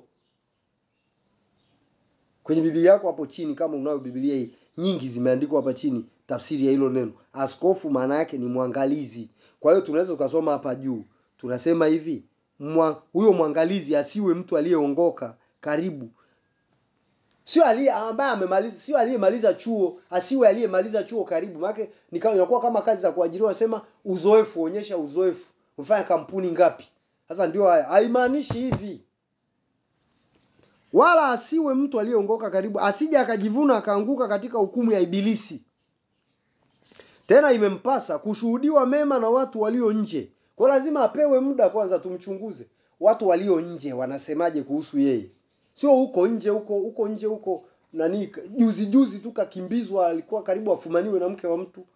Kwenye Biblia yako hapo chini, kama unayo Biblia hii, nyingi zimeandikwa hapa chini tafsiri ya hilo neno. Askofu maana yake ni mwangalizi. Kwa hiyo tunaweza tukasoma hapa juu, tunasema hivi mwa, huyo mwangalizi asiwe mtu aliyeongoka karibu, sio aliye ambaye amemaliza, sio aliyemaliza chuo, asiwe aliyemaliza chuo karibu. Maana ni kama inakuwa kama kazi za kuajiriwa, nasema uzoefu, onyesha uzoefu. Umefanya kampuni ngapi? Sasa ndio haya, haimaanishi hivi wala asiwe mtu aliyeongoka karibu, asije akajivuna akaanguka katika hukumu ya Ibilisi. Tena imempasa kushuhudiwa mema na watu walio nje. Kwa lazima apewe muda kwanza, tumchunguze watu walio nje wanasemaje kuhusu yeye, sio huko nje huko huko nje huko nani, juzi juzi tu kakimbizwa, alikuwa karibu afumaniwe na mke wa mtu,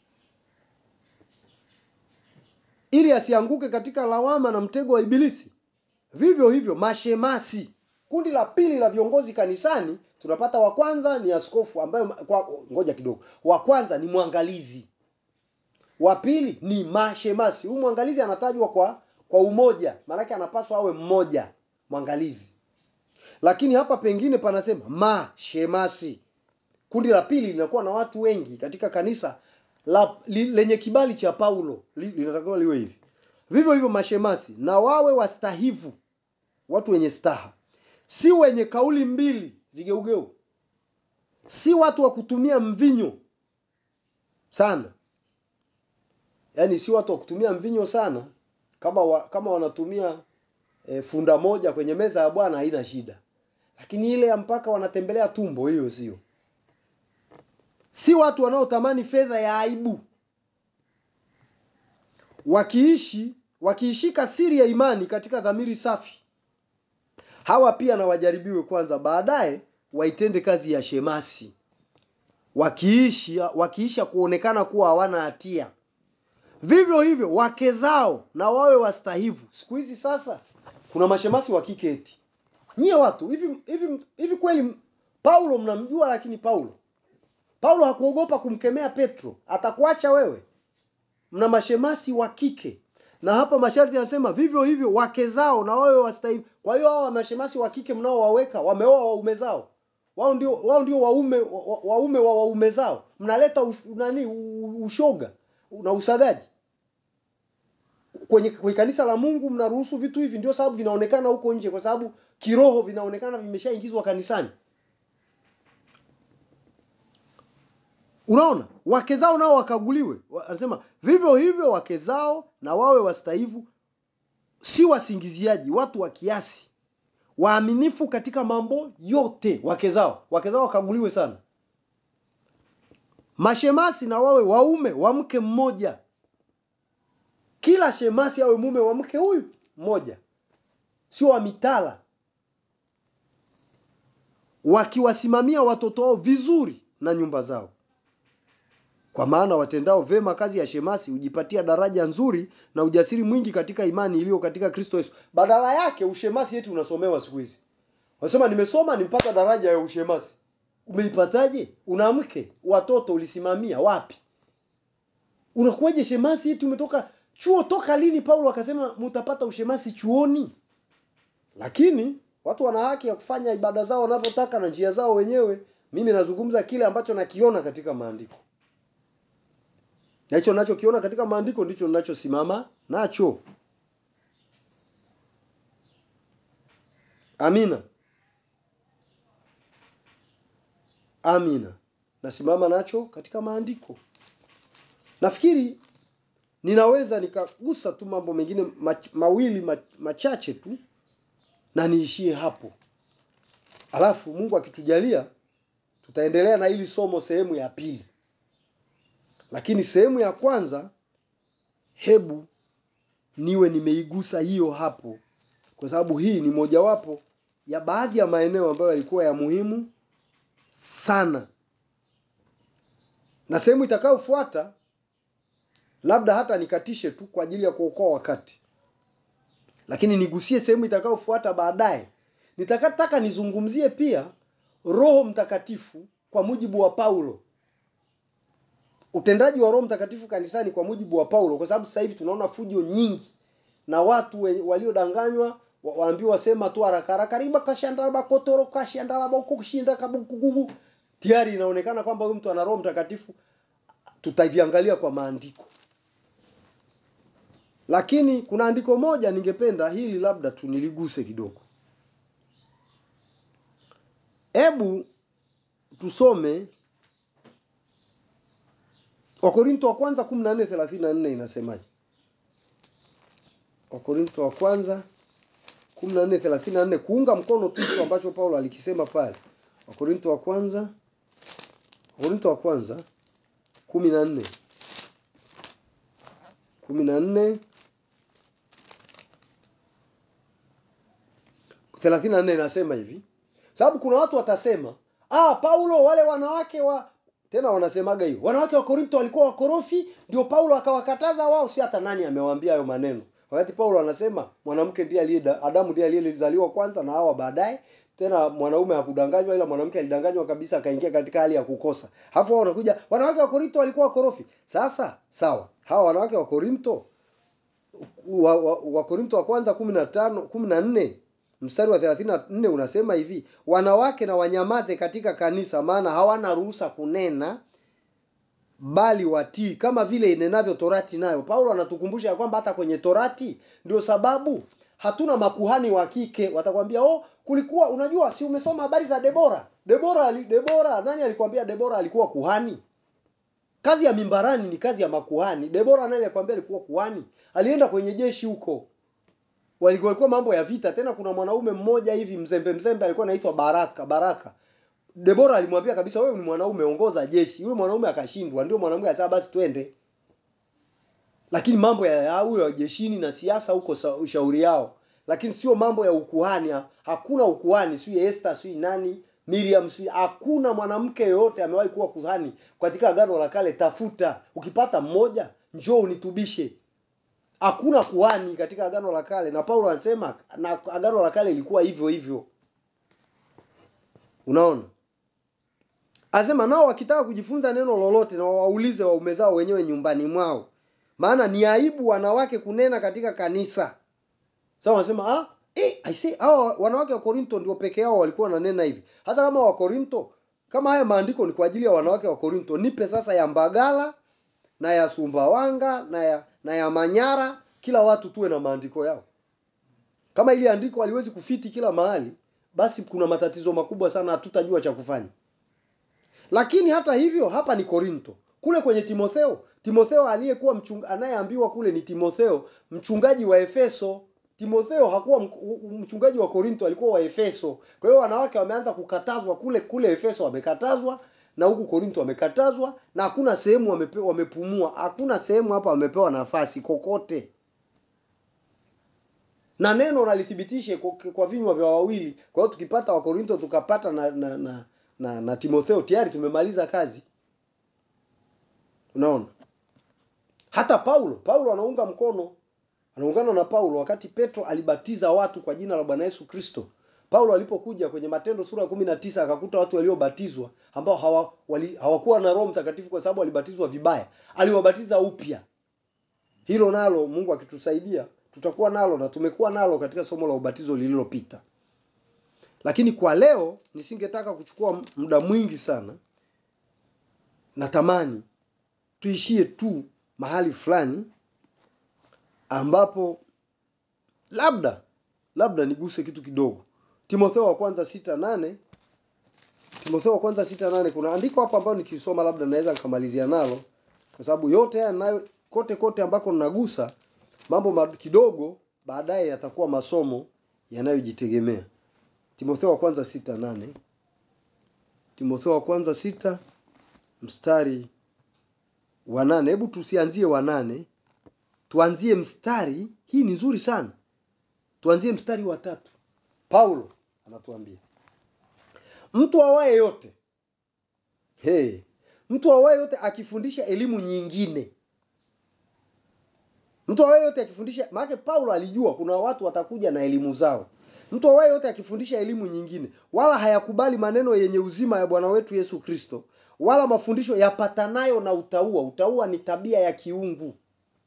ili asianguke katika lawama na mtego wa Ibilisi. Vivyo hivyo mashemasi kundi la pili la viongozi kanisani tunapata wa kwanza ni askofu ambaye kwa ngoja kidogo wa kwanza ni mwangalizi wa pili ni mashemasi huyu mwangalizi anatajwa kwa kwa umoja maanake anapaswa awe mmoja mwangalizi lakini hapa pengine panasema mashemasi kundi la pili linakuwa na watu wengi katika kanisa la, li, lenye kibali cha paulo li, linatakiwa liwe hivi vivyo hivyo mashemasi na wawe wastahivu watu wenye staha si wenye kauli mbili vigeugeu, si watu wa kutumia mvinyo sana, yaani si watu wa kutumia mvinyo sana. Kama wa, kama wanatumia e, funda moja kwenye meza ya Bwana haina shida, lakini ile ya mpaka wanatembelea tumbo, hiyo sio. Si watu wanaotamani fedha ya aibu, wakiishi wakiishika siri ya imani katika dhamiri safi hawa pia na wajaribiwe kwanza, baadaye waitende kazi ya shemasi, wakiishi wakiisha kuonekana kuwa hawana hatia. Vivyo hivyo wake zao na wawe wastahivu. Siku hizi sasa kuna mashemasi wa kike eti. Nyie watu hivi hivi hivi, kweli Paulo mnamjua? Lakini Paulo Paulo hakuogopa kumkemea Petro, atakuacha wewe. Mna mashemasi wa kike, na hapa masharti yanasema vivyo hivyo wake zao na wawe wastahili. Kwa hiyo hao mashemasi wa kike mnaowaweka wameoa waume zao, wao ndio wao ndio waume wa- wa- waume wa waume zao. Mnaleta ush, nani u- ushoga na usagaji kwenye, kwenye kanisa la Mungu. Mnaruhusu vitu hivi, ndio sababu vinaonekana huko nje, kwa sababu kiroho vinaonekana vimeshaingizwa kanisani. Unaona, wake zao nao wakaguliwe. Wa- Anasema vivyo hivyo wake zao na wawe wastaivu, si wasingiziaji, watu wa kiasi, waaminifu katika mambo yote. Wake zao wake zao wakaguliwe sana. Mashemasi na wawe waume wa mke mmoja, kila shemasi awe mume wa mke huyu mmoja, sio wa mitala, wakiwasimamia watoto wao vizuri na nyumba zao kwa maana watendao vema kazi ya shemasi hujipatia daraja nzuri na ujasiri mwingi katika imani iliyo katika Kristo Yesu. Badala yake ushemasi yetu unasomewa siku hizi. Wanasema nimesoma nimpata daraja ya ushemasi. Umeipataje? Una mke, watoto ulisimamia wapi? Unakuwaje shemasi eti umetoka chuo toka lini Paulo akasema mtapata ushemasi chuoni? Lakini watu wana haki ya kufanya ibada zao wanavyotaka na njia zao wenyewe. Mimi nazungumza kile ambacho nakiona katika maandiko na hicho ninachokiona katika maandiko ndicho ninachosimama nacho. Amina, amina, nasimama nacho katika maandiko. Nafikiri ninaweza nikagusa tu mambo mengine mach, mawili mach, machache tu na niishie hapo, alafu Mungu akitujalia tutaendelea na hili somo sehemu ya pili lakini sehemu ya kwanza hebu niwe nimeigusa hiyo hapo kwa sababu hii ni mojawapo ya baadhi ya maeneo ambayo yalikuwa ya muhimu sana na sehemu itakayofuata labda hata nikatishe tu kwa ajili ya kuokoa wakati lakini nigusie sehemu itakayofuata baadaye nitakataka nizungumzie pia roho mtakatifu kwa mujibu wa paulo utendaji wa Roho Mtakatifu kanisani kwa mujibu wa Paulo, kwa sababu sasa hivi tunaona fujo nyingi na watu we- waliodanganywa wa- waambiwa wasema tu haraka haraka riba kashandala kotoro kashandala boko kushinda kabukugubu tayari inaonekana kwamba huyu mtu ana Roho Mtakatifu. Tutaviangalia kwa maandiko, lakini kuna andiko moja ningependa hili labda tuniliguse kidogo. Hebu tusome Wakorinto wa kwanza 14:34 inasemaje? Wakorinto wa kwanza 14:34 kuunga mkono tu hicho ambacho Paulo alikisema pale. Wakorinto wa kwanza Wakorinto wa kwanza 14 14 34 inasema hivi. Sababu kuna watu watasema, "Ah, Paulo wale wanawake wa tena wanasemaga hiyo. Wanawake wa Korinto walikuwa wakorofi, ndio Paulo akawakataza wao, si hata nani amewaambia hayo maneno." Wakati Paulo anasema mwanamke ndiye aliye Adamu ndiye aliyezaliwa kwanza na Hawa baadaye. Tena mwanaume hakudanganywa ila mwanamke alidanganywa kabisa akaingia katika hali ya kukosa. Hapo wao wanakuja wanawake wa Korinto walikuwa wakorofi. Sasa sawa. Hawa wanawake wa Korinto wa, wa, wa Korinto wa kwanza 15 14 mstari wa 34 unasema hivi, wanawake na wanyamaze katika kanisa, maana hawana ruhusa kunena, bali watii kama vile inenavyo torati nayo. Paulo anatukumbusha ya kwamba hata kwenye torati ndio sababu hatuna makuhani wa kike. Watakwambia oh, kulikuwa unajua, si umesoma habari za Debora? Debora, ali- Debora, nani alikwambia Debora alikuwa kuhani? Kazi ya mimbarani ni kazi ya makuhani. Debora nani alikwambia alikuwa kuhani? Alienda kwenye jeshi huko walikuwa walikuwa mambo ya vita. Tena kuna mwanaume mmoja hivi mzembe mzembe alikuwa anaitwa Baraka Baraka. Debora alimwambia kabisa, wewe ni mwanaume, ongoza jeshi. Yule mwanaume akashindwa, ndio mwanamke akasema basi twende. Lakini mambo ya ya huyo ya jeshini na siasa huko sa- ushauri yao, lakini sio mambo ya ukuhani. Ha- Hakuna ukuhani, sio Esther, sio nani Miriam, sio hakuna mwanamke yoyote amewahi kuwa kuhani katika agano la kale. Tafuta, ukipata mmoja njoo unitubishe hakuna kuhani katika agano la kale na paulo anasema na agano la kale ilikuwa hivyo hivyo unaona Anasema nao wakitaka kujifunza neno lolote na wawaulize waume zao wenyewe nyumbani mwao, maana ni aibu wanawake kunena katika kanisa. Sasa wanasema ah, eh, I say hao wanawake wa Korinto ndio peke yao walikuwa wananena hivi. Hasa kama wa Korinto, kama haya maandiko ni kwa ajili ya wanawake wa Korinto, nipe sasa ya Mbagala na ya Sumbawanga na ya na ya Manyara, kila watu tuwe na maandiko yao. Kama ili andiko haliwezi kufiti kila mahali, basi kuna matatizo makubwa sana, hatutajua cha kufanya. Lakini hata hivyo, hapa ni Korinto. Kule kwenye Timotheo, Timotheo aliyekuwa mchunga, anayeambiwa kule ni Timotheo, mchungaji wa Efeso. Timotheo hakuwa mk- mchungaji wa Korinto, alikuwa wa Efeso. Kwa hiyo wanawake wameanza kukatazwa kule kule Efeso, wamekatazwa na huku Korinto wamekatazwa, na hakuna sehemu wamepe, wamepumua, hakuna sehemu hapa wamepewa nafasi kokote na neno nalithibitishe kwa, kwa vinywa vya wawili. Kwa hiyo tukipata Wakorinto tukapata na na, na, na, na Timotheo tayari tumemaliza kazi. Unaona, hata Paulo, Paulo anaunga mkono, anaungana na Paulo wakati Petro alibatiza watu kwa jina la Bwana Yesu Kristo. Paulo alipokuja kwenye Matendo sura ya kumi na tisa akakuta watu waliobatizwa ambao hawa, wali, hawakuwa na Roho Mtakatifu kwa sababu walibatizwa vibaya, aliwabatiza upya. Hilo nalo Mungu akitusaidia tutakuwa nalo na tumekuwa nalo katika somo la ubatizo lililopita. Lakini kwa leo nisingetaka kuchukua muda mwingi sana. Natamani tuishie tu mahali fulani ambapo labda labda niguse kitu kidogo. Timotheo wa kwanza sita nane Timotheo wa kwanza sita nane kuna andiko hapa ambayo nikisoma labda naweza nikamalizia nalo kwa sababu yote haya nayo kote kote ambako ninagusa mambo ma- kidogo baadaye yatakuwa masomo yanayojitegemea. Timotheo wa kwanza sita nane Timotheo wa kwanza sita mstari wa nane. Hebu tusianzie wa nane, tuanzie mstari. Hii ni nzuri sana, tuanzie mstari wa tatu. Paulo anatuambia mtu awaye yote hey, mtu awaye yote akifundisha elimu nyingine mtu awaye yote akifundisha maana paulo alijua kuna watu watakuja na elimu zao mtu awaye yote akifundisha elimu nyingine wala hayakubali maneno yenye uzima ya bwana wetu yesu kristo wala mafundisho yapatanayo na utaua utaua ni tabia ya kiungu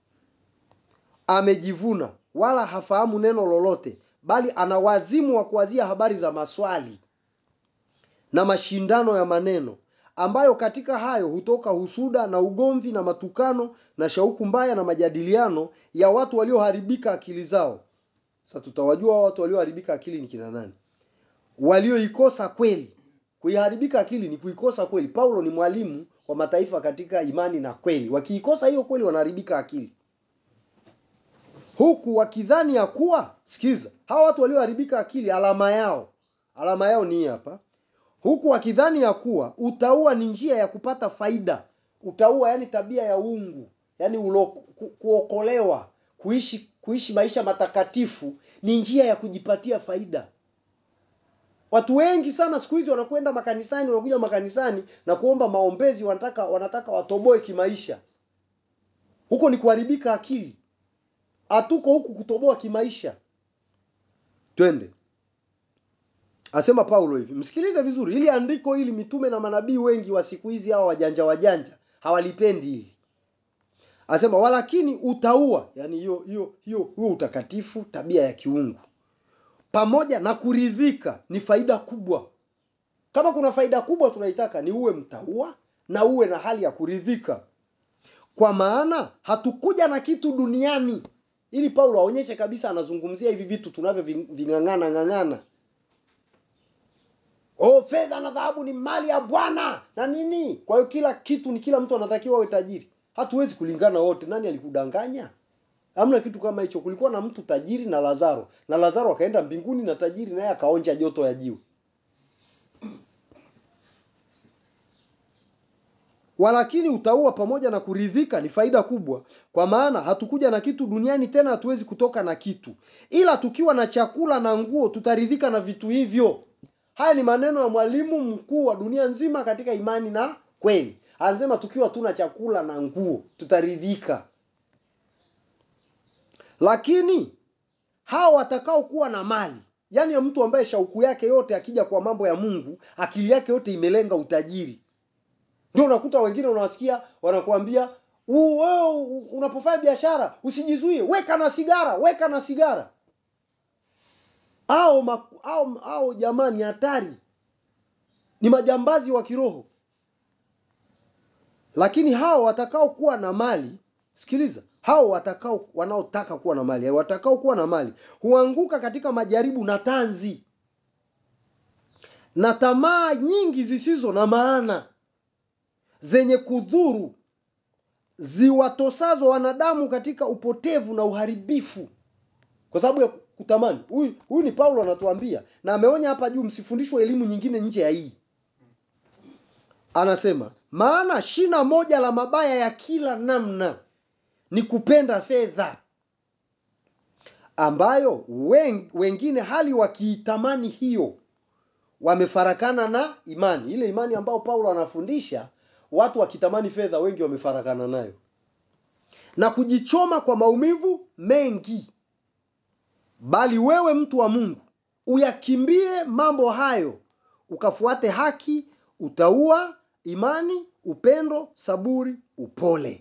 amejivuna wala hafahamu neno lolote bali ana wazimu wa kuwazia habari za maswali na mashindano ya maneno ambayo katika hayo hutoka husuda na ugomvi na matukano na shauku mbaya na majadiliano ya watu walioharibika akili zao sasa tutawajua watu walioharibika akili ni kina nani walioikosa kweli kuiharibika akili ni kuikosa kweli paulo ni mwalimu wa mataifa katika imani na kweli wakiikosa hiyo kweli wanaharibika akili huku wakidhani ya kuwa sikiza hawa watu walioharibika akili alama yao alama yao ni hii hapa huku wakidhani ya kuwa utaua ni njia ya kupata faida utaua yani tabia ya ungu yani ulo, ku, kuokolewa kuishi kuishi maisha matakatifu ni njia ya kujipatia faida watu wengi sana siku hizi wanakwenda makanisani wanakuja makanisani na kuomba maombezi wanataka wanataka watoboe kimaisha huko ni kuharibika akili hatuko huku kutoboa kimaisha twende asema paulo hivi msikilize vizuri ili andiko hili mitume na manabii wengi wa siku hizi hawa wajanja wajanja hawalipendi hili asema walakini utaua yani hiyo hiyo hiyo huo utakatifu tabia ya kiungu pamoja na kuridhika ni faida kubwa kama kuna faida kubwa tunaitaka ni uwe mtaua na uwe na hali ya kuridhika kwa maana hatukuja na kitu duniani ili paulo aonyeshe kabisa anazungumzia hivi vitu tunavyo ving'ang'ana ng'ang'ana oh fedha na dhahabu ni mali ya bwana na nini kwa hiyo kila kitu ni kila mtu anatakiwa awe tajiri hatuwezi kulingana wote nani alikudanganya hamna kitu kama hicho kulikuwa na mtu tajiri na lazaro na lazaro akaenda mbinguni na tajiri naye akaonja joto ya jiwe walakini utaua pamoja na kuridhika ni faida kubwa kwa maana hatukuja na kitu duniani tena hatuwezi kutoka na kitu ila tukiwa na chakula na nguo tutaridhika na vitu hivyo haya ni maneno ya mwalimu mkuu wa dunia nzima katika imani na kweli anasema tukiwa tuna chakula na nguo tutaridhika lakini hao watakaokuwa na mali yaani ya mtu ambaye shauku yake yote akija kwa mambo ya mungu akili yake yote imelenga utajiri ndio unakuta wengine unawasikia wanakuambia "U- wewe u- unapofanya biashara usijizuie weka na sigara weka na sigara au maku- au, au jamani hatari ni majambazi wa kiroho lakini hao watakao kuwa na mali sikiliza hao watakao wanaotaka kuwa na mali watakao kuwa na mali huanguka katika majaribu na tanzi na tamaa nyingi zisizo na maana zenye kudhuru ziwatosazo wanadamu katika upotevu na uharibifu kwa sababu ya kutamani huyu huyu ni paulo anatuambia na ameonya hapa juu msifundishwe elimu nyingine nje ya hii anasema maana shina moja la mabaya ya kila namna ni kupenda fedha ambayo wen, wengine hali wakiitamani hiyo wamefarakana na imani ile imani ambayo paulo anafundisha watu wakitamani fedha wengi wamefarakana nayo na kujichoma kwa maumivu mengi bali wewe mtu wa mungu uyakimbie mambo hayo ukafuate haki utaua imani upendo saburi upole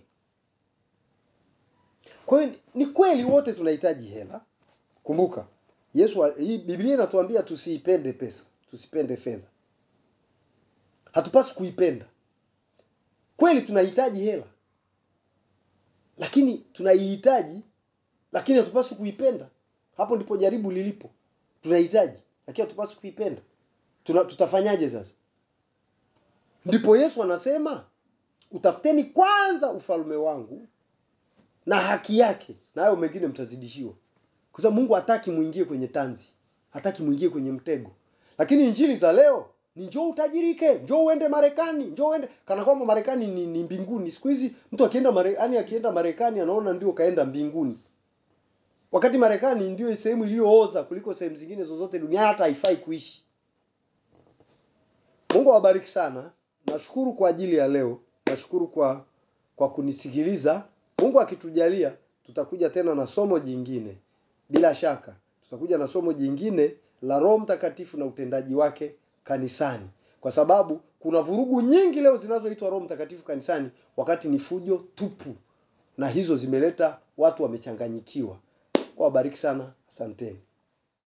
kwa hiyo ni kweli wote tunahitaji hela kumbuka yesu hii biblia inatuambia tusiipende pesa tusipende fedha hatupaswi kuipenda kweli tunahitaji hela lakini tunaihitaji lakini hatupaswi kuipenda hapo ndipo jaribu lilipo tunahitaji lakini hatupaswi kuipenda Tuna, tutafanyaje sasa ndipo yesu anasema utafuteni kwanza ufalme wangu na haki yake na hayo mengine mtazidishiwa kwa sababu mungu hataki muingie kwenye tanzi hataki muingie kwenye mtego lakini injili za leo ni njoo utajirike njoo uende marekani njoo uende kana kwamba marekani ni, ni mbinguni siku hizi mtu akienda marekani akienda marekani anaona ndio kaenda mbinguni wakati marekani ndio sehemu iliyooza kuliko sehemu zingine zozote duniani hata haifai kuishi mungu awabariki sana nashukuru kwa ajili ya leo nashukuru kwa kwa kunisikiliza mungu akitujalia tutakuja tena na somo jingine bila shaka tutakuja na somo jingine la roho mtakatifu na utendaji wake kanisani kwa sababu kuna vurugu nyingi leo zinazoitwa roho mtakatifu kanisani wakati ni fujo tupu na hizo zimeleta watu wamechanganyikiwa wabariki sana asanteni